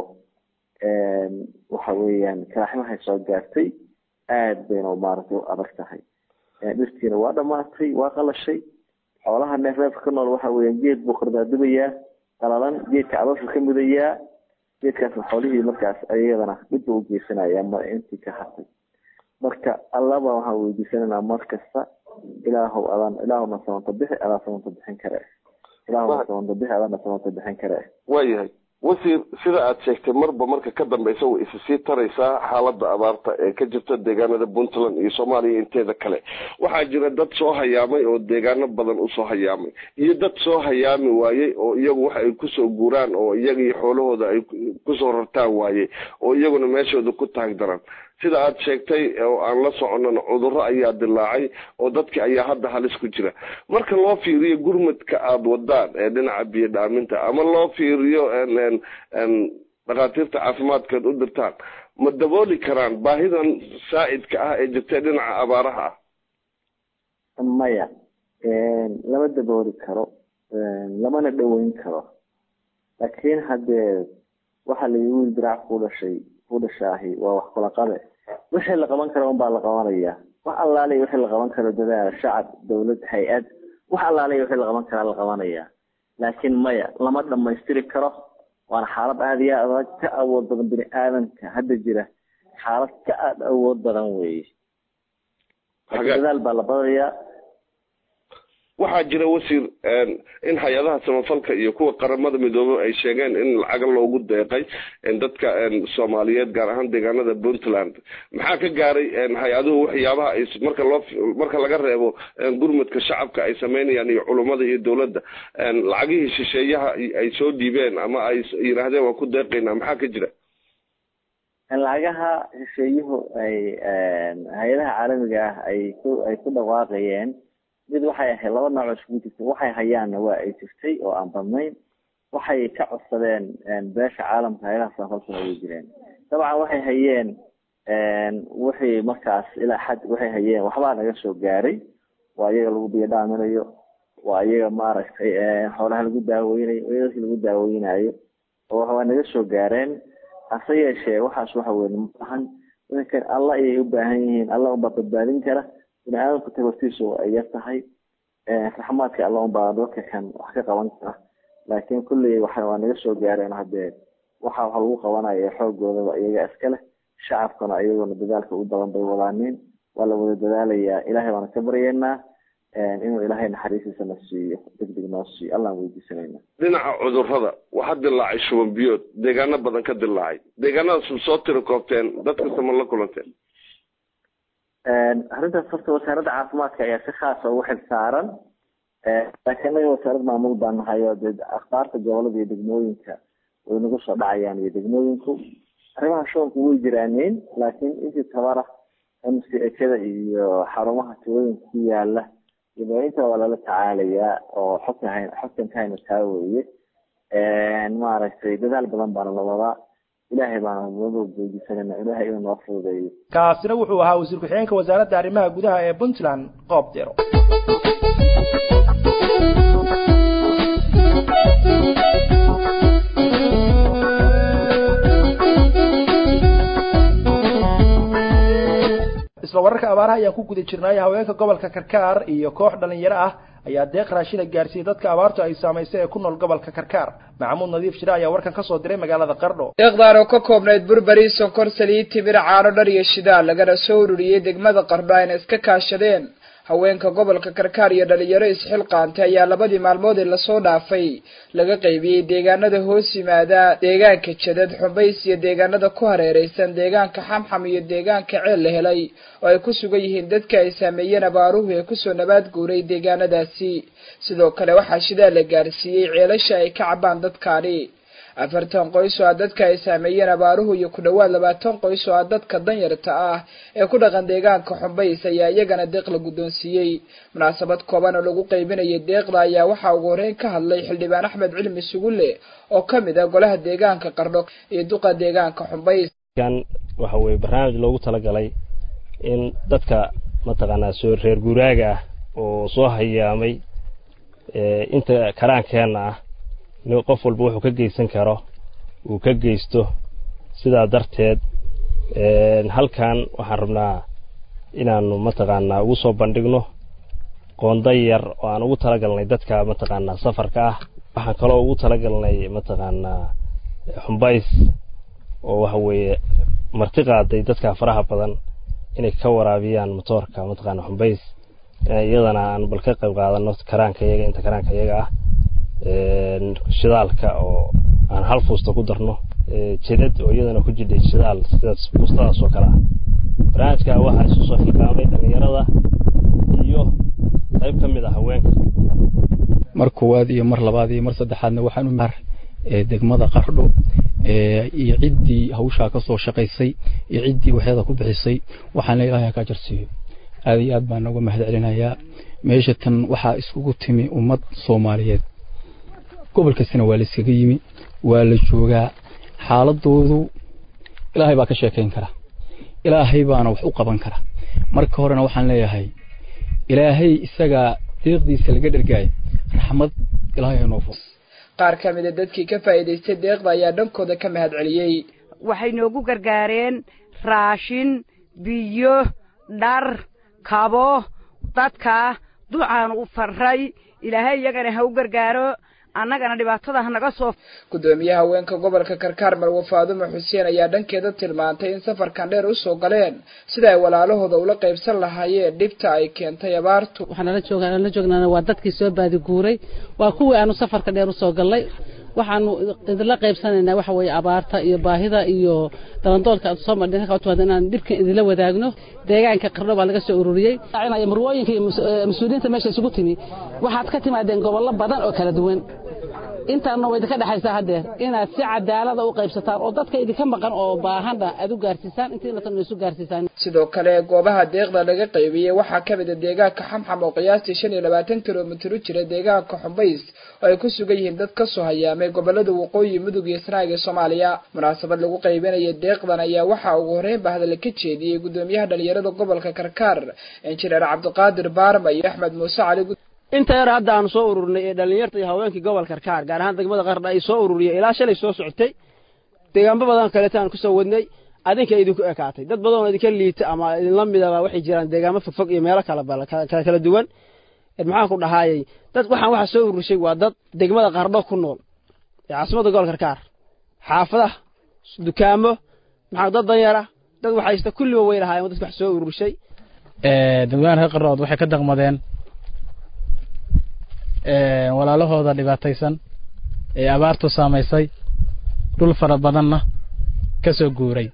waxa weeyaan kalaxmahay soo gaartay aada bayna maaragtay u adag tahay dhirtiina waa dhamaatay waa qalashay xoolaha neefreefka ka nool waxa weeyaan geed buu kordaadubayaa qalalan geedka calooshu ka mudayaa geedkaasna xoolihii markaas ayadana dhibba u geysanaya ma intii ka hartay marka allaba waxaan weydiisananaa mar kasta ilaahow adaan ilaahowna samanta bixi adaa samanta bixin kare ilaahowna samanta bixi adaana samanta bixin kare waayahay wasiir sida aad sheegtay marba marka ka dambeysa way isa sii taraysaa xaaladda abaarta ee ka jirta deegaanada puntland iyo soomaaliya inteeda kale waxaa jira dad soo hayaamay oo deegaano badan usoo hayaamay iyo dad soo hayaami waayey oo iyagu waxa ay kusoo guuraan oo iyaga iyo xoolahooda ay kusoo rartaan waayey oo iyaguna meeshooda ku taag daran sida aad sheegtay oo aan la soconana cudurro ayaa dilaacay oo dadki ayaa hadda halis ku jira marka loo fiiriyo gurmadka aada wadaan ee dhinaca biyo dhaaminta ama loo fiiriyo dhakhaatiirta caafimaadkeed u dirtaan ma dabooli karaan baahidan saa'idka ah ee jirtay dhinaca abaaraha ah maya lama dabooli karo lamana dhoweyn karo laakiin haddee waxaa la wiil diraac ku dhashay ku dhashaahi waa wax kula qabe wixii la qaban karo unbaa la qabanaya wax allaaliya wixii la qaban karo dadaal shacab dawlad hay-ad wax allaaliya wixii la qaban karaa la qabanaya laakiin maya lama dhamaystiri karo waana xaalad aada iyo adag ka awood badan bini aadamka hadda jira xaalad ka aada awood badan weeye dadaal baa la badaya waxaa jira wasiir in hay-adaha samafalka iyo kuwa qaramada midoobey ay sheegeen in lacaga loogu deeqay dadka soomaaliyeed gaar ahaan deegaanada puntland maxaa ka gaaray hay-aduhu waxyaabaha ay marka loo marka laga reebo gurmudka shacabka ay sameynayaan iyo culummada iyo dowladda lacagihii shisheeyaha ay soo dhiibeen ama ay yidhaahdeen waan ku deeqaynaa maxaa ka jira lacagaha shisheeyuhu ay hay-adaha caalamiga ah ay ku ay ku dhawaaqayeen mid waxay ahayd laba nooc oo iskugu jirta waxay hayaanna waa ay jirtay oo aan badnayn waxay ka codsadeen beesha caalamka hay-adaha samafalkuna way jireen dabcan waxay hayeen wixii markaas ilaa xad waxay hayeen waxbaa naga soo gaaray waa iyaga lagu biyadhaaminayo waa iyaga maaragtay xoolaha lagu daaweynayo dadki lagu daaweynayo oo waa naga soo gaareen hase yeeshee waxaas waxa weye maahan idankan alla ayay u baahan yihiin alla unbaa badbaadin kara bini aadamku tabartiisu ay yar tahay raxmaadka alla unbaa dadka kan wax ka qaban kara laakiin kulley waxa waa naga soo gaareen haddee waxa wax lagu qabanaya xoogoodaba iyaga iska leh shacabkuna iyaguna dadaalka u badan bay wadaaniin waa la wada dadaalayaa ilaahay baana ka baryeynaa inuu ilaahay naxariistiisa na siiyo degdeg noo siiyo allaan weydiisanayna dhinaca cudurrada waxaa dilaacay shuban biyood deegaano badan ka dilaacay deegaanadaas soo tiri koobteen dadkasta ma la kulanteen arrintaas horta wasaaradda caafimaadka ayaa si khaasa ugu xil saaran laakiin anaga wasaarad maamul baan nahay oo dee akhbaarta gobolada iyo degmooyinka way nagu soo dhacayaan iyo degmooyinku arrimaha shubanku way jiraaneen laakiin intii tabara mckada iyo xarumaha tuulooyinka ku yaala inta waa lala tacaalayaa oo xogta hay xogtan ka hayna taa weeye maaragtay dadaal badan baana la wadaa ilaahay baana noo weydiisanayna ilaahay inuu noo fududeeyo kaasina wuxuu ahaa wasiir ku-xigeenka wasaaradda arrimaha gudaha ee puntland qoob dero isla wararka abaaraha ayaan ku guda jirnay haweenka gobolka karkaar iyo koox dhalinyaro ah ayaa deeq raashina gaarsiiyey dadka abaartu ay saamaysay ee ku nool gobolka karkaar maxamuud nadiif shire ayaa warkan kasoo diray magaalada qardho deeqdaan oo ka koobnayd burberi sonkor saliid timir caano dhar iyo shidaal lagana soo ururiyey degmada qardho ayna iska kaashadeen haweenka gobolka karkaar iyo dhalinyaro isxilqaantay ayaa labadii maalmood ee lasoo dhaafay laga qaybiyey deegaanada hoos yimaada deegaanka jadad xumbays iyo deegaanada ku hareereysan deegaanka xamxam iyo deegaanka ceel la helay oo ay ku sugan yihiin dadka ay saameeyeen abaaruhu ee kusoo nabaad guuray deegaanadaasi sidoo kale waxaa shidaal la gaarsiiyey ceelasha ay ka cabaan dadkaani afartan qoys oo ah dadka ay saameeyeen abaaruhu iyo ku dhowaad labaatan qoys oo ah dadka danyarta ah ee ku dhaqan deegaanka xumbays ayaa iyagana deeq la guddoonsiiyey munaasabad kooban oo lagu qaybinayay deeqda ayaa waxaa ugu horreyn ka hadlay xildhibaan axmed cilmi sugulle oo ka mid ah golaha deegaanka qardho iyo duqa deegaanka xumbays waxa weye barnaamij loogu talagalay in dadka mataqaanaa soo reer guuraaga ah oo soo hayaamay inta karaankeenna ah qof walba wuxuu ka geysan karo uu ka geysto sidaa darteed halkan waxaan rabnaa inaanu mataqaanaa ugu soo bandhigno qoonda yar oo aan ugu talagalnay dadka mataqaanaa safarka ah waxaan kaloo ugu talagalnay mataqaanaa xumbays oo waxa weeye marti qaaday dadka faraha badan inay ka waraabiyaan motoorka mataqaanaa xumbays iyadana aan bal ka qayb qaadano karaanka iyaga inta karaanka iyaga ah shidaalka oo aan hal fuusta ku darno jidad oo iyadana ku jidhay shidaal sidaas fuustadaas oo kale ah barnaamijka waxaa isu soo xilqaamay dhallinyarada iyo qayb ka mid ah haweenka mar koowaad iyo mar labaad iyo mar saddexaadna waxaan u degmada qardho iyo ciddii hawshaa ka soo shaqaysay iyo ciddii waxyada ku bixisay waxaana ilaahay ka jarsiiyo aad iyo aad baan nooga mahad celinayaa meesha tan waxaa iskugu timi ummad soomaaliyeed gobol kastana waa la iskaga yimi waa la joogaa xaaladoodu ilaahay baa ka sheekayn kara ilaahay baana wax u qaban kara marka horena waxaan leeyahay ilaahay isagaa deeqdiisa laga dhergaaya raxmad ilaahay hanoo fo qaar ka mid a dadkii ka faa'iidaystay deeqda ayaa dhankooda ka mahad celiyey waxay noogu gargaareen raashin biyo dhar kabo dadka ducaan u farray ilaahay iyagana ha u gargaaro annagana dhibaatada ha naga soo gudoomiyaha haweenka gobolka karkaar marwe faadumo xuseen ayaa dhankeeda tilmaantay in safarkan dheer usoo galeen sida ay walaalahooda ula qaybsan lahaayeen dhibta ay keentay abaartu waxaan nala joogaa nala joognaana waa dadkii soo baadiguuray waa kuwii aanu safarka dheer usoo gallay waxaanu idinla qaybsanaynaa waxa weeye abaarta iyo baahida iyo dalandoolka aad soo madhin halka utimaada inaan dhibkan idinla wadaagno deegaanka qardho baa laga soo ururiyey marwooyinka iyo mas-uuliyiinta meesha isugu timi waxaad ka timaadeen gobollo badan oo kala duwan intaana way idinka dhexaysaa haddeer inaad si cadaalada u qaybsataan oo dadka idinka maqan oo baahanna aad u gaarsiisaan intiina tan isu gaarsiisaan sidoo kale goobaha deeqda laga qaybiyey waxaa ka mid a deegaanka xamxam oo qiyaastii shan iyo labaatan kilomitir u jira deegaanka xumbays oo ay ku sugan yihiin dad kasoo hayaamay gobolada waqooyi mudug iyo sanaag ee soomaaliya munaasabad lagu qaybinaya deeqdan ayaa waxaa ugu horreynba hadalla ka jeediyey gudoomiyaha dhalinyarada gobolka karkaar injineer cabdiqaadir baarma iyo axmed muuse cali inta yar hadda aanu soo ururnay ee dhallinyarta iyo haweenkii gobolka karkaar gaar ahaan degmada qardha ay soo ururiyeen ilaa shalay soo socotay deegaanba badan kaleeta aan kusoo wadnay adinka idinku ekaatay dad badan oo idinka liita ama idinla midaba waxay jiraan deegaamo fogfog iyo meelo kala kala kala duwan maxaan ku dhahaayey dad waxaan waxa soo ururishay waa dad degmada qardho ku nool ee caasimadda gobolka karkaar xaafadaha dukaamo maxaa dad danyara dad waxaysta kulliba way lahaayeen dadka wax soo ururishay dadweynaha reer qardhood waxay ka daqmadeen walaalahooda dhibaataysan ee abaartu saamaysay dhul fara badanna ka soo guuray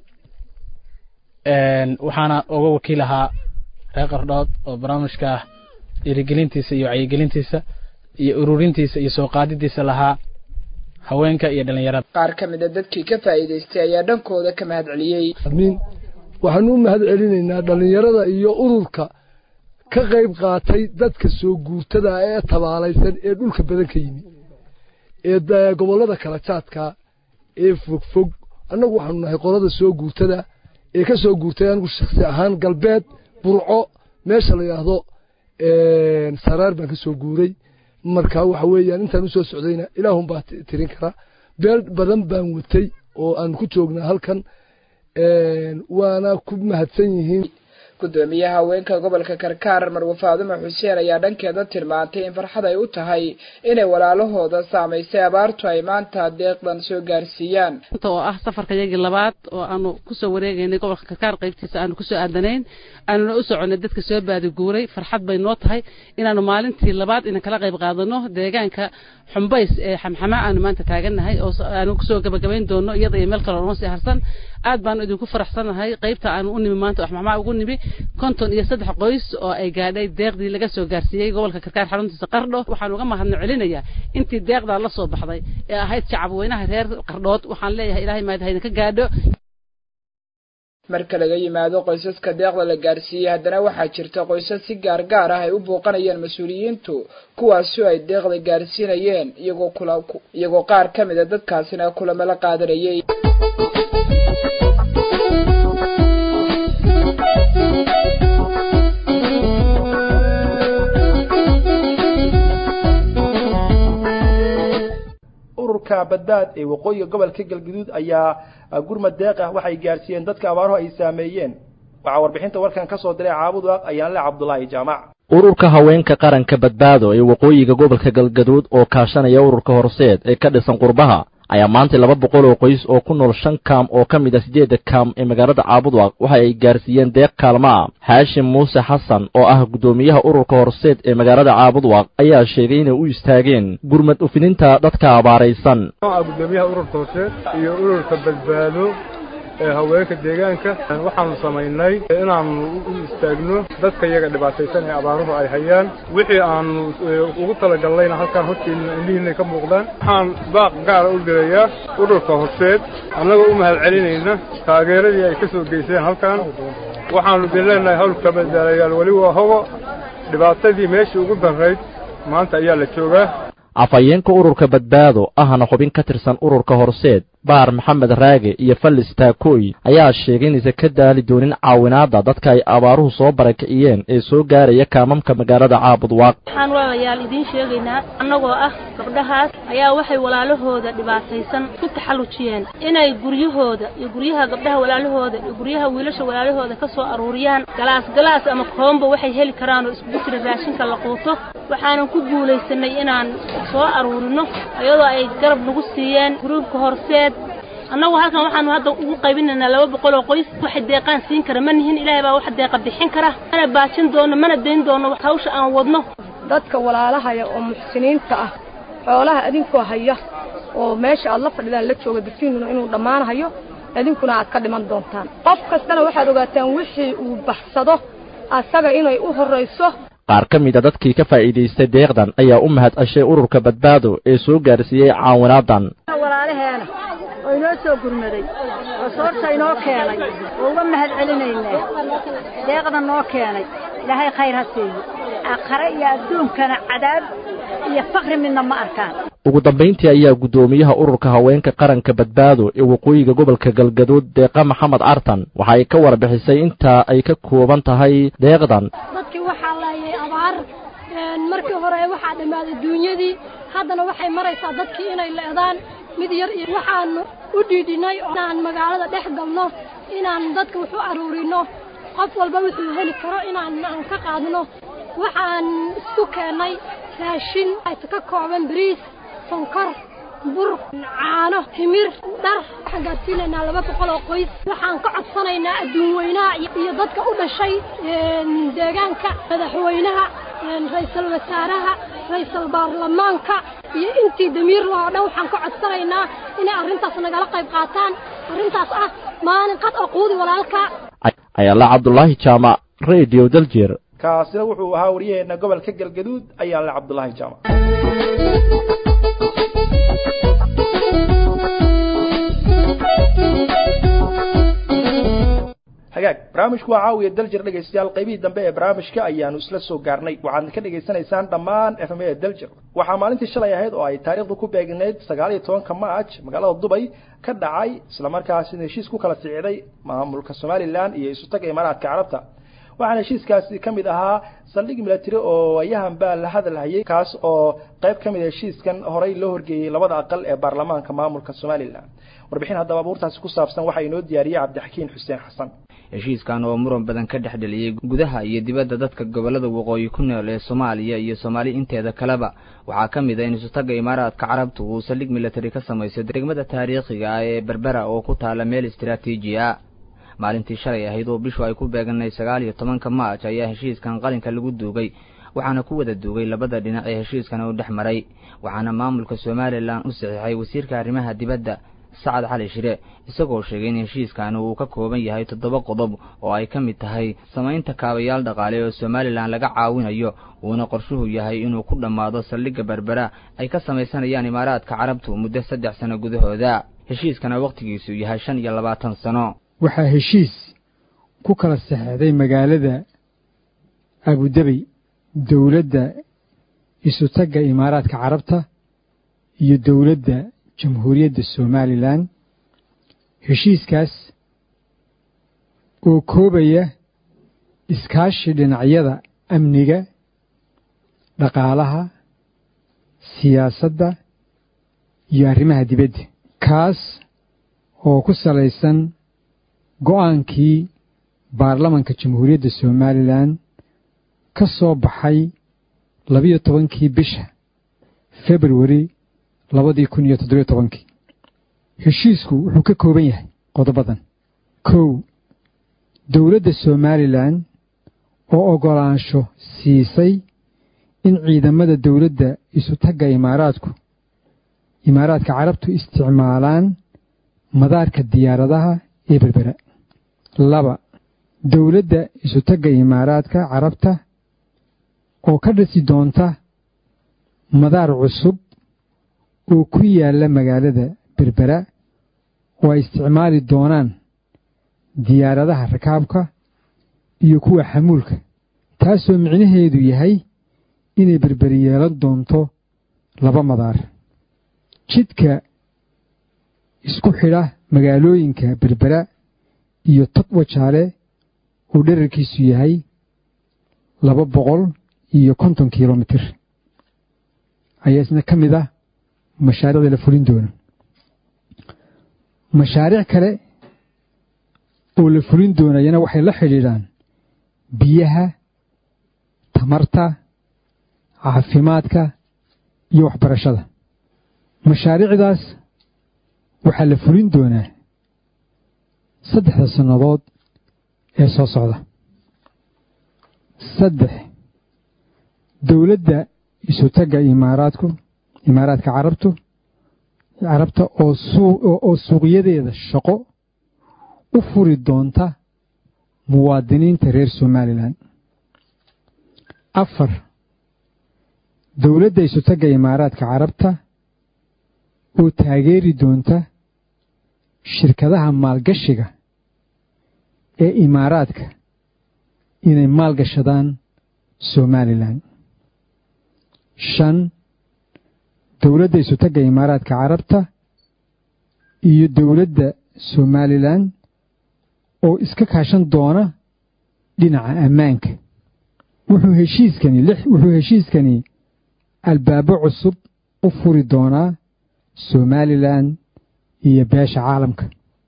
waxaana uga wakiil ahaa reer qardhood oo barnaamijka ah dhiirigelintiisa iyo wacyigelintiisa iyo ururintiisa iyo soo qaadidiisa lahaa haweenka iyo dhallinyarada qaar ka mid a dadkii ka faa'iidaystay ayaa dhankooda ka mahad celiyey waxaanu u mahad celinaynaa dhallinyarada iyo ururka ka qayb qaatay dadka soo guurtada ee tabaalaysan ee dhulka badan ka yimi ee gobollada kala jaadka ee fogfog annagu waxaanu nahay qolada soo guurtada ee ka soo guurtay anigu shaksi ahaan galbeed burco meesha la yidhaahdo saraar baan ka soo guuray marka waxa weeyaan intaan usoo socdayna ilaahun baa tirin kara beel badan baan watay oo aan ku joognaa halkan waana ku mahadsan yihiin gudoomiyaha haweenka gobolka karkaar marwe faadumo xuseen ayaa dhankeeda tilmaantay in farxad ay u tahay inay walaalahooda saamaysay abaartu ay maanta deeqdan soo gaarsiiyaan inta oo ah safarka yagii labaad oo aanu kusoo wareegaynay gobolka karkaar qaybtiisa aanu kusoo aadanayn aanuna u soconay dadka soo baadiguuray farxad bay noo tahay inaanu maalintii labaad inan kala qayb qaadano deegaanka xumbays ee xamxama aanu maanta taagannahay oo aanu kusoo gabagabayn doono iyada iyo meel kaloo noo sii harsan aad baanu idinku faraxsanahay qaybta aanu u nimi maanta xamxama ugu nimi konton iyo saddex qoys oo ay gaadhay deeqdii laga soo gaarsiiyey gobolka karkaar xaruntiisa qardho waxaan uga mahadno celinayaa intii deeqdaa la soo baxday ee ahayd shacab weynaha reer qardhood waxaan leeyahay ilaahay maad haydinka gaadho marka laga yimaado qoysaska deeqda la gaarsiiyey haddana waxaa jirta qoysas si gaar gaar ah ay u booqanayeen mas-uuliyiintu kuwaasi ay deeqda gaarsiinayeen iyagoo kula iyagoo qaar ka mid a dadkaasina kulamo la qaadanayay ururka badbaad ee waqooyiga gobolka galguduud ayaa gurmad deeq ah waxay gaarsiiyeen dadka abaaruhu ay saameeyeen waxaa warbixinta warkan ka soo diray caabud waaq ayaanle cabdulaahi jaamac ururka haweenka qaranka badbaado ee waqooyiga gobolka galgaduud oo kaashanaya ururka horseed ee ka dhisan qurbaha ayaa maanta laba boqol oo qoys oo ku nool shan kaam oo ka mid ah siddeedda kaam ee magaalada caabudwaaq waxa ay gaarsiiyeen deeq kaalma ah haashim muuse xasan oo ah guddoomiyaha ururka horseed ee magaalada caabudwaaq ayaa sheegay inay u istaageen gurmad ufininta dadka abaaraysan gudoomiyaha ururka horseed iyo ururka badbaado ee haweenka deegaanka waxaanu samaynay inaanu u istaagno dadka iyaga dhibaataysan ee abaaruhu ay hayaan wixii aanu ugu talagalnayna halkaan horteedna indhihiinay ka muuqdaan waxaan baaq gaara u dirayaa ururka horseed annagoo u mahad celinayna taageeradii ay ka soo geyseen halkan waxaanu idin leenahay hawlka badbaalayaal weli waa hogo dhibaatadii meeshii ugu darrayd maanta ayaa la joogaa afhayeenka ururka badbaado ahna xubin ka tirsan ururka horseed baar maxamed raage iyo fallis taakooy ayaa sheegay inaysan ka daali doonin caawinaadda dadka ay abaaruhu soo barakiciyeen ee soo gaaraya kaamamka magaalada caabud waaq waxaan walaalayaal idiin sheegaynaa annagoo ah gabdhahaas ayaa waxay walaalahooda dhibaataysan ku taxallujiyeen inay guryahooda iyo guryaha gabdhaha walaalahooda iyo guryaha wiilasha walaalahooda ka soo aruuriyaan galaas galaas ama koomba waxay heli karaan oo iskugu jira raashinka la quuto waxaanan ku guulaysanay inaan soo aruurino iyadoo ay garab nagu siiyeen gruubka horseed annagu halkan waxaanu hadda ugu qaybinaynaa laba boqol oo qoys waxay deeqaan siin kara ma nihin ilaahay baa wax deeqa bixin kara mana baajin doono mana dayn doono hawsha aan wadno dadka walaalahaya oo muxsiniinta ah xoolaha adinkoo haya oo meesha aad la fadhidaan la jooga dadkiinuna inuu dhammaanahayo idinkuna aad ka dhiman doontaan qof kastana waxaad ogaataan wixii uu baxsado asaga inay u horrayso qaar ka mid a dadkii ka faa'iidaystay deeqdan ayaa u mahad ceshay ururka badbaado ee soo gaarsiiyey caawinaadan walaalaheena oo inoo soo gurmaday oo soorta inoo keenay oo uga mahad celinaynaa deeqda noo keenay ilaahay khayr ha siiyo aakhare iyo adduunkana cadaab iyo fakri midna ma arkaan ugu dambayntii ayaa guddoomiyaha ururka haweenka qaranka badbaado ee waqooyiga gobolka galgaduud deeqa maxamed cartan waxa ay ka warbixisay intaa ay ka kooban tahay deeqdan dadkii waxaa laayay abaar markii hore waxaa dhammaaday duunyadii haddana waxay maraysaa dadkii inay leedaan mid yar iyo waxaanu u dhiidhinay inaan magaalada dhex galno inaan dadka wax u aruurino qof walba wuxuu heli karo inaan aan ka qaadno waxaan isku keennay raashin ka kooban bariis sonkor bur caano timir dhar waxaan gaadsiinaynaa laba boqol oo qoys waxaan ka codsanaynaa adduun weynaha iyo dadka u dhashay deegaanka madaxweynaha ra-iisul wasaaraha ra-iisul baarlamaanka iyo intii damiir loo dhan waxaan ka codsanaynaa inay arrintaas nagala qayb qaataan arrintaas ah maalin qad oo quudi walaalka ayaala cabdulaahi jaamac radio daljeer kaasina wuxuu ahaa waryaheena gobolka galgaduud ayaala cabdulaahi jaamac hagaag barnaamijku waa caawiya daljir dhegaystayaal qaybihii dambe ee barnaamijka ayaanu isla soo gaarnay waxaadna ka dhegaysanaysaan dhammaan f m a daljir waxaa maalintii shalay ahayd oo ay taariikhdu ku beegnayd sagaal iyo tobanka march magaalada dubay ka dhacay islamarkaasina heshiis ku kala sicday maamulka somalilan iyo isutaga imaaraadka carabta waxaana heshiiskaasi ka mid ahaa saldhig milatary oo ayahan baa la hadalhayay kaas oo qayb ka mid a heshiiskan horey loo horgeeyey labada aqal ee baarlamaanka maamulka somalilan warbixin haddaba abuurtaasi ku saabsan waxaa inoo diyaariyey cabdixakiin xuseen xasan heshiiskan oo muran badan ka dhex dheliyey gudaha iyo dibadda dadka gobollada waqooyi ku nool ee soomaaliya iyo soomaali inteeda kaleba waxaa ka mid a in isutaga imaaraadka carabtu uu saldhig milatary ka samayso degmada taariikhiga ah ee berbera oo ku taala meel istaraatiiji ah maalintii shalay ahayd oo bishu ay ku beeganay sagaal iyo tobanka maaj ayaa heshiiskan qalinka lagu duugay waxaana ku wada duugay labada dhinac ee heshiiskan uu dhex maray waxaana maamulka somalilan u saxiixay wasiirka arrimaha dibadda sacad cali shire isagoo sheegay in heshiiskan uu ka kooban yahay toddoba qodob oo ay ka mid tahay samaynta kaabayaal dhaqaale oo somalilan laga caawinayo uuna qorshuhu yahay inuu ku dhammaado saldhigga berbera ay ka samaysanayaan imaaraadka carabtu muddo saddex sano gudahooda heshiiskana wakhtigiisu yahay shan iyo labaatan sano waxaa heshiis ku kala saxeexday magaalada abudabey dowladda isutagga imaaraadka carabta iyo dowladda jamhuuriyadda somalilan heshiiskaas oo koobaya iskaashi dhinacyada amniga dhaqaalaha siyaasadda iyo arrimaha dibadda kaas oo ku salaysan go'aankii baarlamanka jamhuuriyadda somalilan ka soo baxay labiyo tobankii bisha februari labadii kun iyo toddobiyo tobankii heshiisku wuxuu ka kooban yahay qodobadan kow dowladda somalilan oo oggolaansho siisay in ciidamada dowladda isutagga imaaraadku imaaraadka carabtu isticmaalaan madaarka diyaaradaha ee berbera laba dowladda isutagga imaaraadka carabta oo ka dhisi doonta madaar cusub oo ku yaalla magaalada berbera oo ay isticmaali doonaan diyaaradaha rakaabka iyo kuwa xamuulka taasoo micnaheedu yahay inay berberi yeelan doonto laba madaar jidka isku xidha magaalooyinka berbera iyo togwa jaale uu dherarkiisu yahay laba boqol iyo konton kilomitir ayaa isna ka mid ah mashaariicda la fulin doono mashaariic kale oo la fulin doonayana waxay la xidhiidhaan biyaha tamarta caafimaadka iyo waxbarashada mashaariicdaas waxaa la fulin doonaa saddexda sannadood ee soo socda saddex dowladda isutagga imaaraadku imaaraadka carabtu carabta oo oo suuqyadeeda shaqo u furi doonta muwaadiniinta reer somalilan afar dowladda isutagga imaaraadka carabta oo taageeri doonta shirkadaha maalgashiga ee imaaraadka inay maalgashadaan somalilan shan dowladda isutagga imaaraadka carabta iyo dowladda somalilan oo iska kaashan doona dhinaca ammaanka wuxuu heshiiskani wuxuu heshiiskani albaabo cusub u furi doonaa somalilan iyo beesha caalamka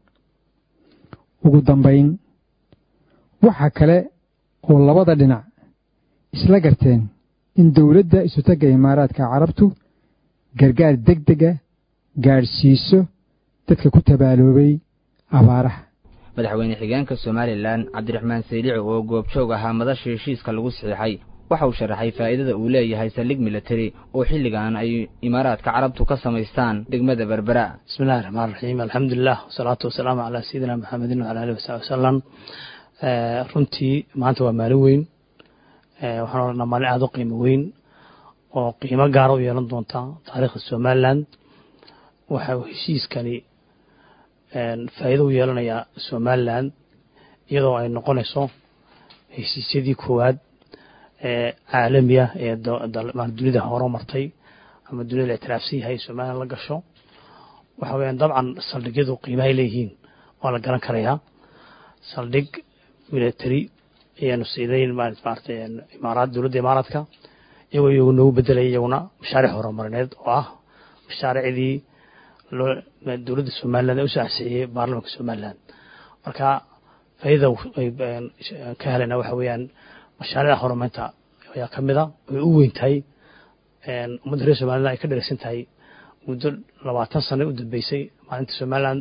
ugu dambayn waxa kale oo labada dhinac isla garteen in dowladda isutagga imaaraadka carabtu gargaar deg dega gaadhsiiso dadka ku tabaaloobay abaaraha madaxweyne xigeenka somalilan cabdiraxmaan saylici oo goobjoog ahaa madasha heshiiska lagu saxiixay waxa uu sharaxay faa'iidada uu leeyahay saldhig military oo xilligan ay imaaraadka carabtu ka samaystaan degmada berbera bismillahi raxmaan raxiim alxamdulilah wasalaatu wasalaamu calaa sayidina maxamedin wala alihi wasaxbi wasalam runtii maanta waa maalin weyn waxaan odhanaa maalin aada u qiimo weyn oo qiimo gaara u yeelan doonta taariikhda somalilan waxa uu heshiiskani faa'iido u yeelanayaa somalilan iyadoo ay noqonayso heshiisyadii koowaad ee caalamiya ee dunida horo martay ama dunida la ictiraafsan yahay somalilan la gasho waxa weyaan dabcan saldhigyadu qiimahay leeyihiin waa la garan karayaa saldhig military ayaanu siinayn maarata imaaraad dowladda imaaraadka iyagoo iyagu noogu bedelaya iyaguna mashaariic horumarineed oo ah mashaariicdii loo dowladda somaliland ee usoo ansixiyey baarlamanka somaliland marka faa'iidada ay ka helena waxa weeyaan mashaariicda horumarinta ayaa ka mid a way u weyn tahay ummadda reer somaliland ay ka dhereysan tahay muddo labaatan sano u dambeysay maalinta somaliland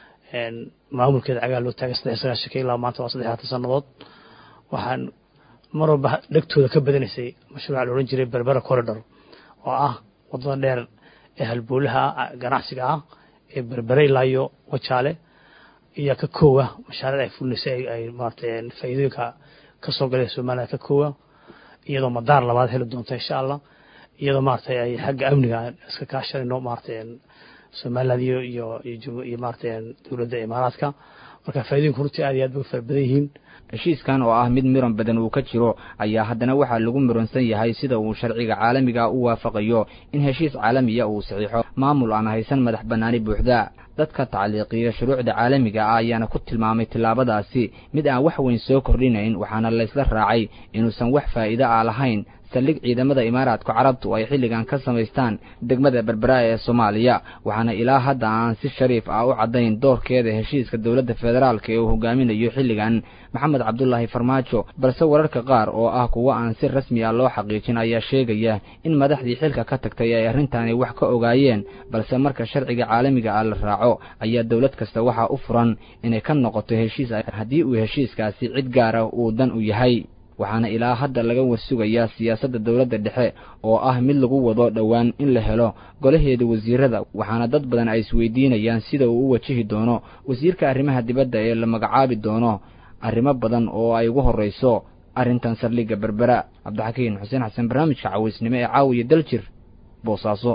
maamulkeeda cagaa loo taagay saddex sagaashanka ilaa maanta waa saddex labaatan sannadood waxaan mar walba dhegtooda ka badanaysay mashruuca la odhan jiray berbera corridor oo ah waddada dheer ee halboolaha ganacsiga ah ee berbere ilaa iyo wajaale iyo ka koowa mashaariic ay fulinaysay ay maarata faa'iidooyinka ka soo galay somaliland ka koowa iyadoo madaar labaad heli doonta insha allah iyadoo maarata ay xagga amniga iska kaashanayno maarata somaliland iyo iyo iyo maarata dowladda imaaraadka marka faa'iidooyinku runtii aad iyo aad bay u fara badan yihiin heshiiskan oo ah mid miran badan uu ka jiro ayaa haddana waxaa lagu muransan yahay sida uu sharciga caalamiga u waafaqayo in heshiis caalamiya uu saxiixo maamul aan haysan madax bannaani buuxda dadka tacliiqiya shuruucda caalamiga ah ayaana ku tilmaamay tillaabadaasi mid aan wax weyn soo kordhinayn waxaana laysla raacay inuusan wax faa'iido ah lahayn saldhig ciidamada imaaraadka carabtu ay xilligan ka samaystaan degmada berbera ee soomaaliya waxaana ilaa hadda aan si shariif ah u caddayn doorkeeda heshiiska dowladda federaalka ee uu hogaaminayo xilligan maxamed cabdulaahi farmaajo balse wararka qaar oo ah kuwo aan si rasmi ah loo xaqiijin ayaa sheegaya in madaxdii xilka ka tagtay ay arrintaani wax ka ogaayeen balse marka sharciga caalamiga ah la raaco ayaa dowlad kasta waxaa u furan inay ka noqoto heshiis haddii uu heshiiskaasi cid gaara uu dan u yahay waxaana ilaa hadda laga warsugayaa siyaasadda dowladda dhexe oo ah mid lagu wado dhowaan in la helo golaheeda wasiirada waxaana dad badan ay isweydiinayaan sida uu u wajihi doono wasiirka arrimaha dibadda ee la magacaabi doono arrimo badan oo ay ugu horrayso arrintan saldhigga berbera cabdixakiin xuseen xasan barnaamijka cawaysnimo ee caawiya daljir boosaaso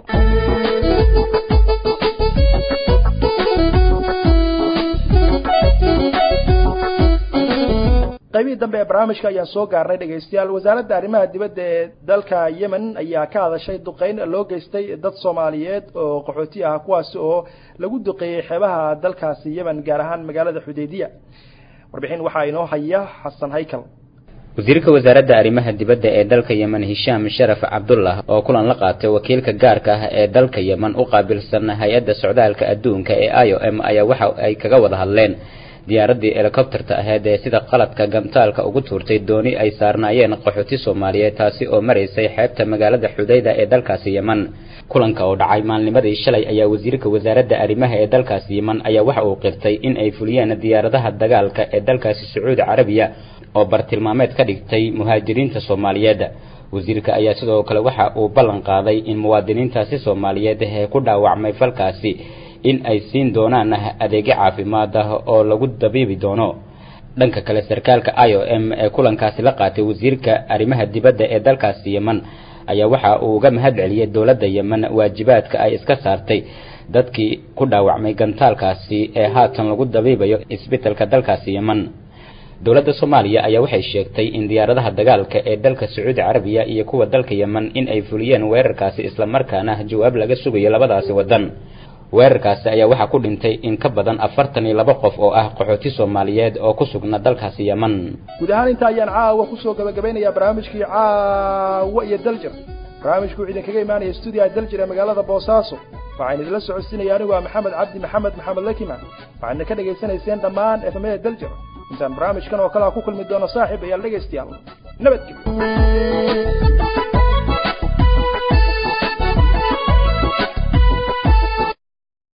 qaybihii dambe ee barnaamijka ayaan soo gaarnay dhegaystayaal wasaaradda arrimaha dibadda ee dalka yemen ayaa ka hadashay duqeyn loo geystay dad soomaaliyeed oo qaxooti ah kuwaasi oo lagu duqeeyey xeebaha dalkaasi yemen gaar ahaan magaalada xudaydiya warbixin waxaa inoo haya xasan haykal wasiirka wasaaradda arrimaha dibadda ee dalka yemen hishaam sharaf cabdullah oo kulan la qaatay wakiilka gaarka ah ee dalka yemen u qaabilsan hay-adda socdaalka adduunka ee i o m ayaa waxa ay kaga wada hadleen diyaaraddii helikobterta aheyd ee sida qaladka gantaalka ugu tuurtay dooni ay saarnaayeen qaxooti soomaaliyeed taasi oo maraysay xeebta magaalada xudayda ee dalkaasi yemen kulanka oo dhacay maalnimadii shalay ayaa wasiirka wasaaradda arrimaha ee dalkaasi yemen ayaa waxa uu qirtay in ay fuliyeen diyaaradaha dagaalka ee dalkaasi sacuudi carabiya oo bartilmaameed ka dhigtay muhaajiriinta soomaaliyeed wasiirka ayaa sidoo kale waxa uu ballan qaaday in muwaadiniintaasi soomaaliyeed ee ku dhaawacmay falkaasi in ay siin doonaan adeegyo caafimaad ah oo lagu dabiibi doono dhanka kale sarkaalka i o m ee kulankaasi la qaatay wasiirka arrimaha dibadda ee dalkaasi yemen ayaa waxa uu uga mahad celiyey dowladda yemen waajibaadka ay iska saartay dadkii ku dhaawacmay gantaalkaasi ee haatan lagu dabiibayo isbitalka dalkaasi yemen dowladda soomaaliya ayaa waxay sheegtay in diyaaradaha dagaalka ee dalka sacuudi carabiya iyo kuwa dalka yemen in ay fuliyeen weerarkaasi islamarkaana jawaab laga sugayo labadaasi waddan weerarkaasi ayaa waxaa ku dhintay in ka badan afartan iyo laba qof oo ah qaxooti soomaaliyeed oo ku sugna dalkaasi yemen guud ahaan inta ayaan caawa kusoo gabagabeynayaa barnaamijkii caawa iyo daljir barnaamijku wuxuu idinkaga imaanaya stuudiyaha daljir ee magaalada boosaaso waxaan idinla socodsiinaya anigu waa maxamed cabdi maxamed maxamed lakiman waxaadna ka dhegaysanayseen dhammaan efamada daljir intaan barnaamijkan oo kale a ku kulmi doono saaxiib ayaal dhegaystayaal nabadgelyo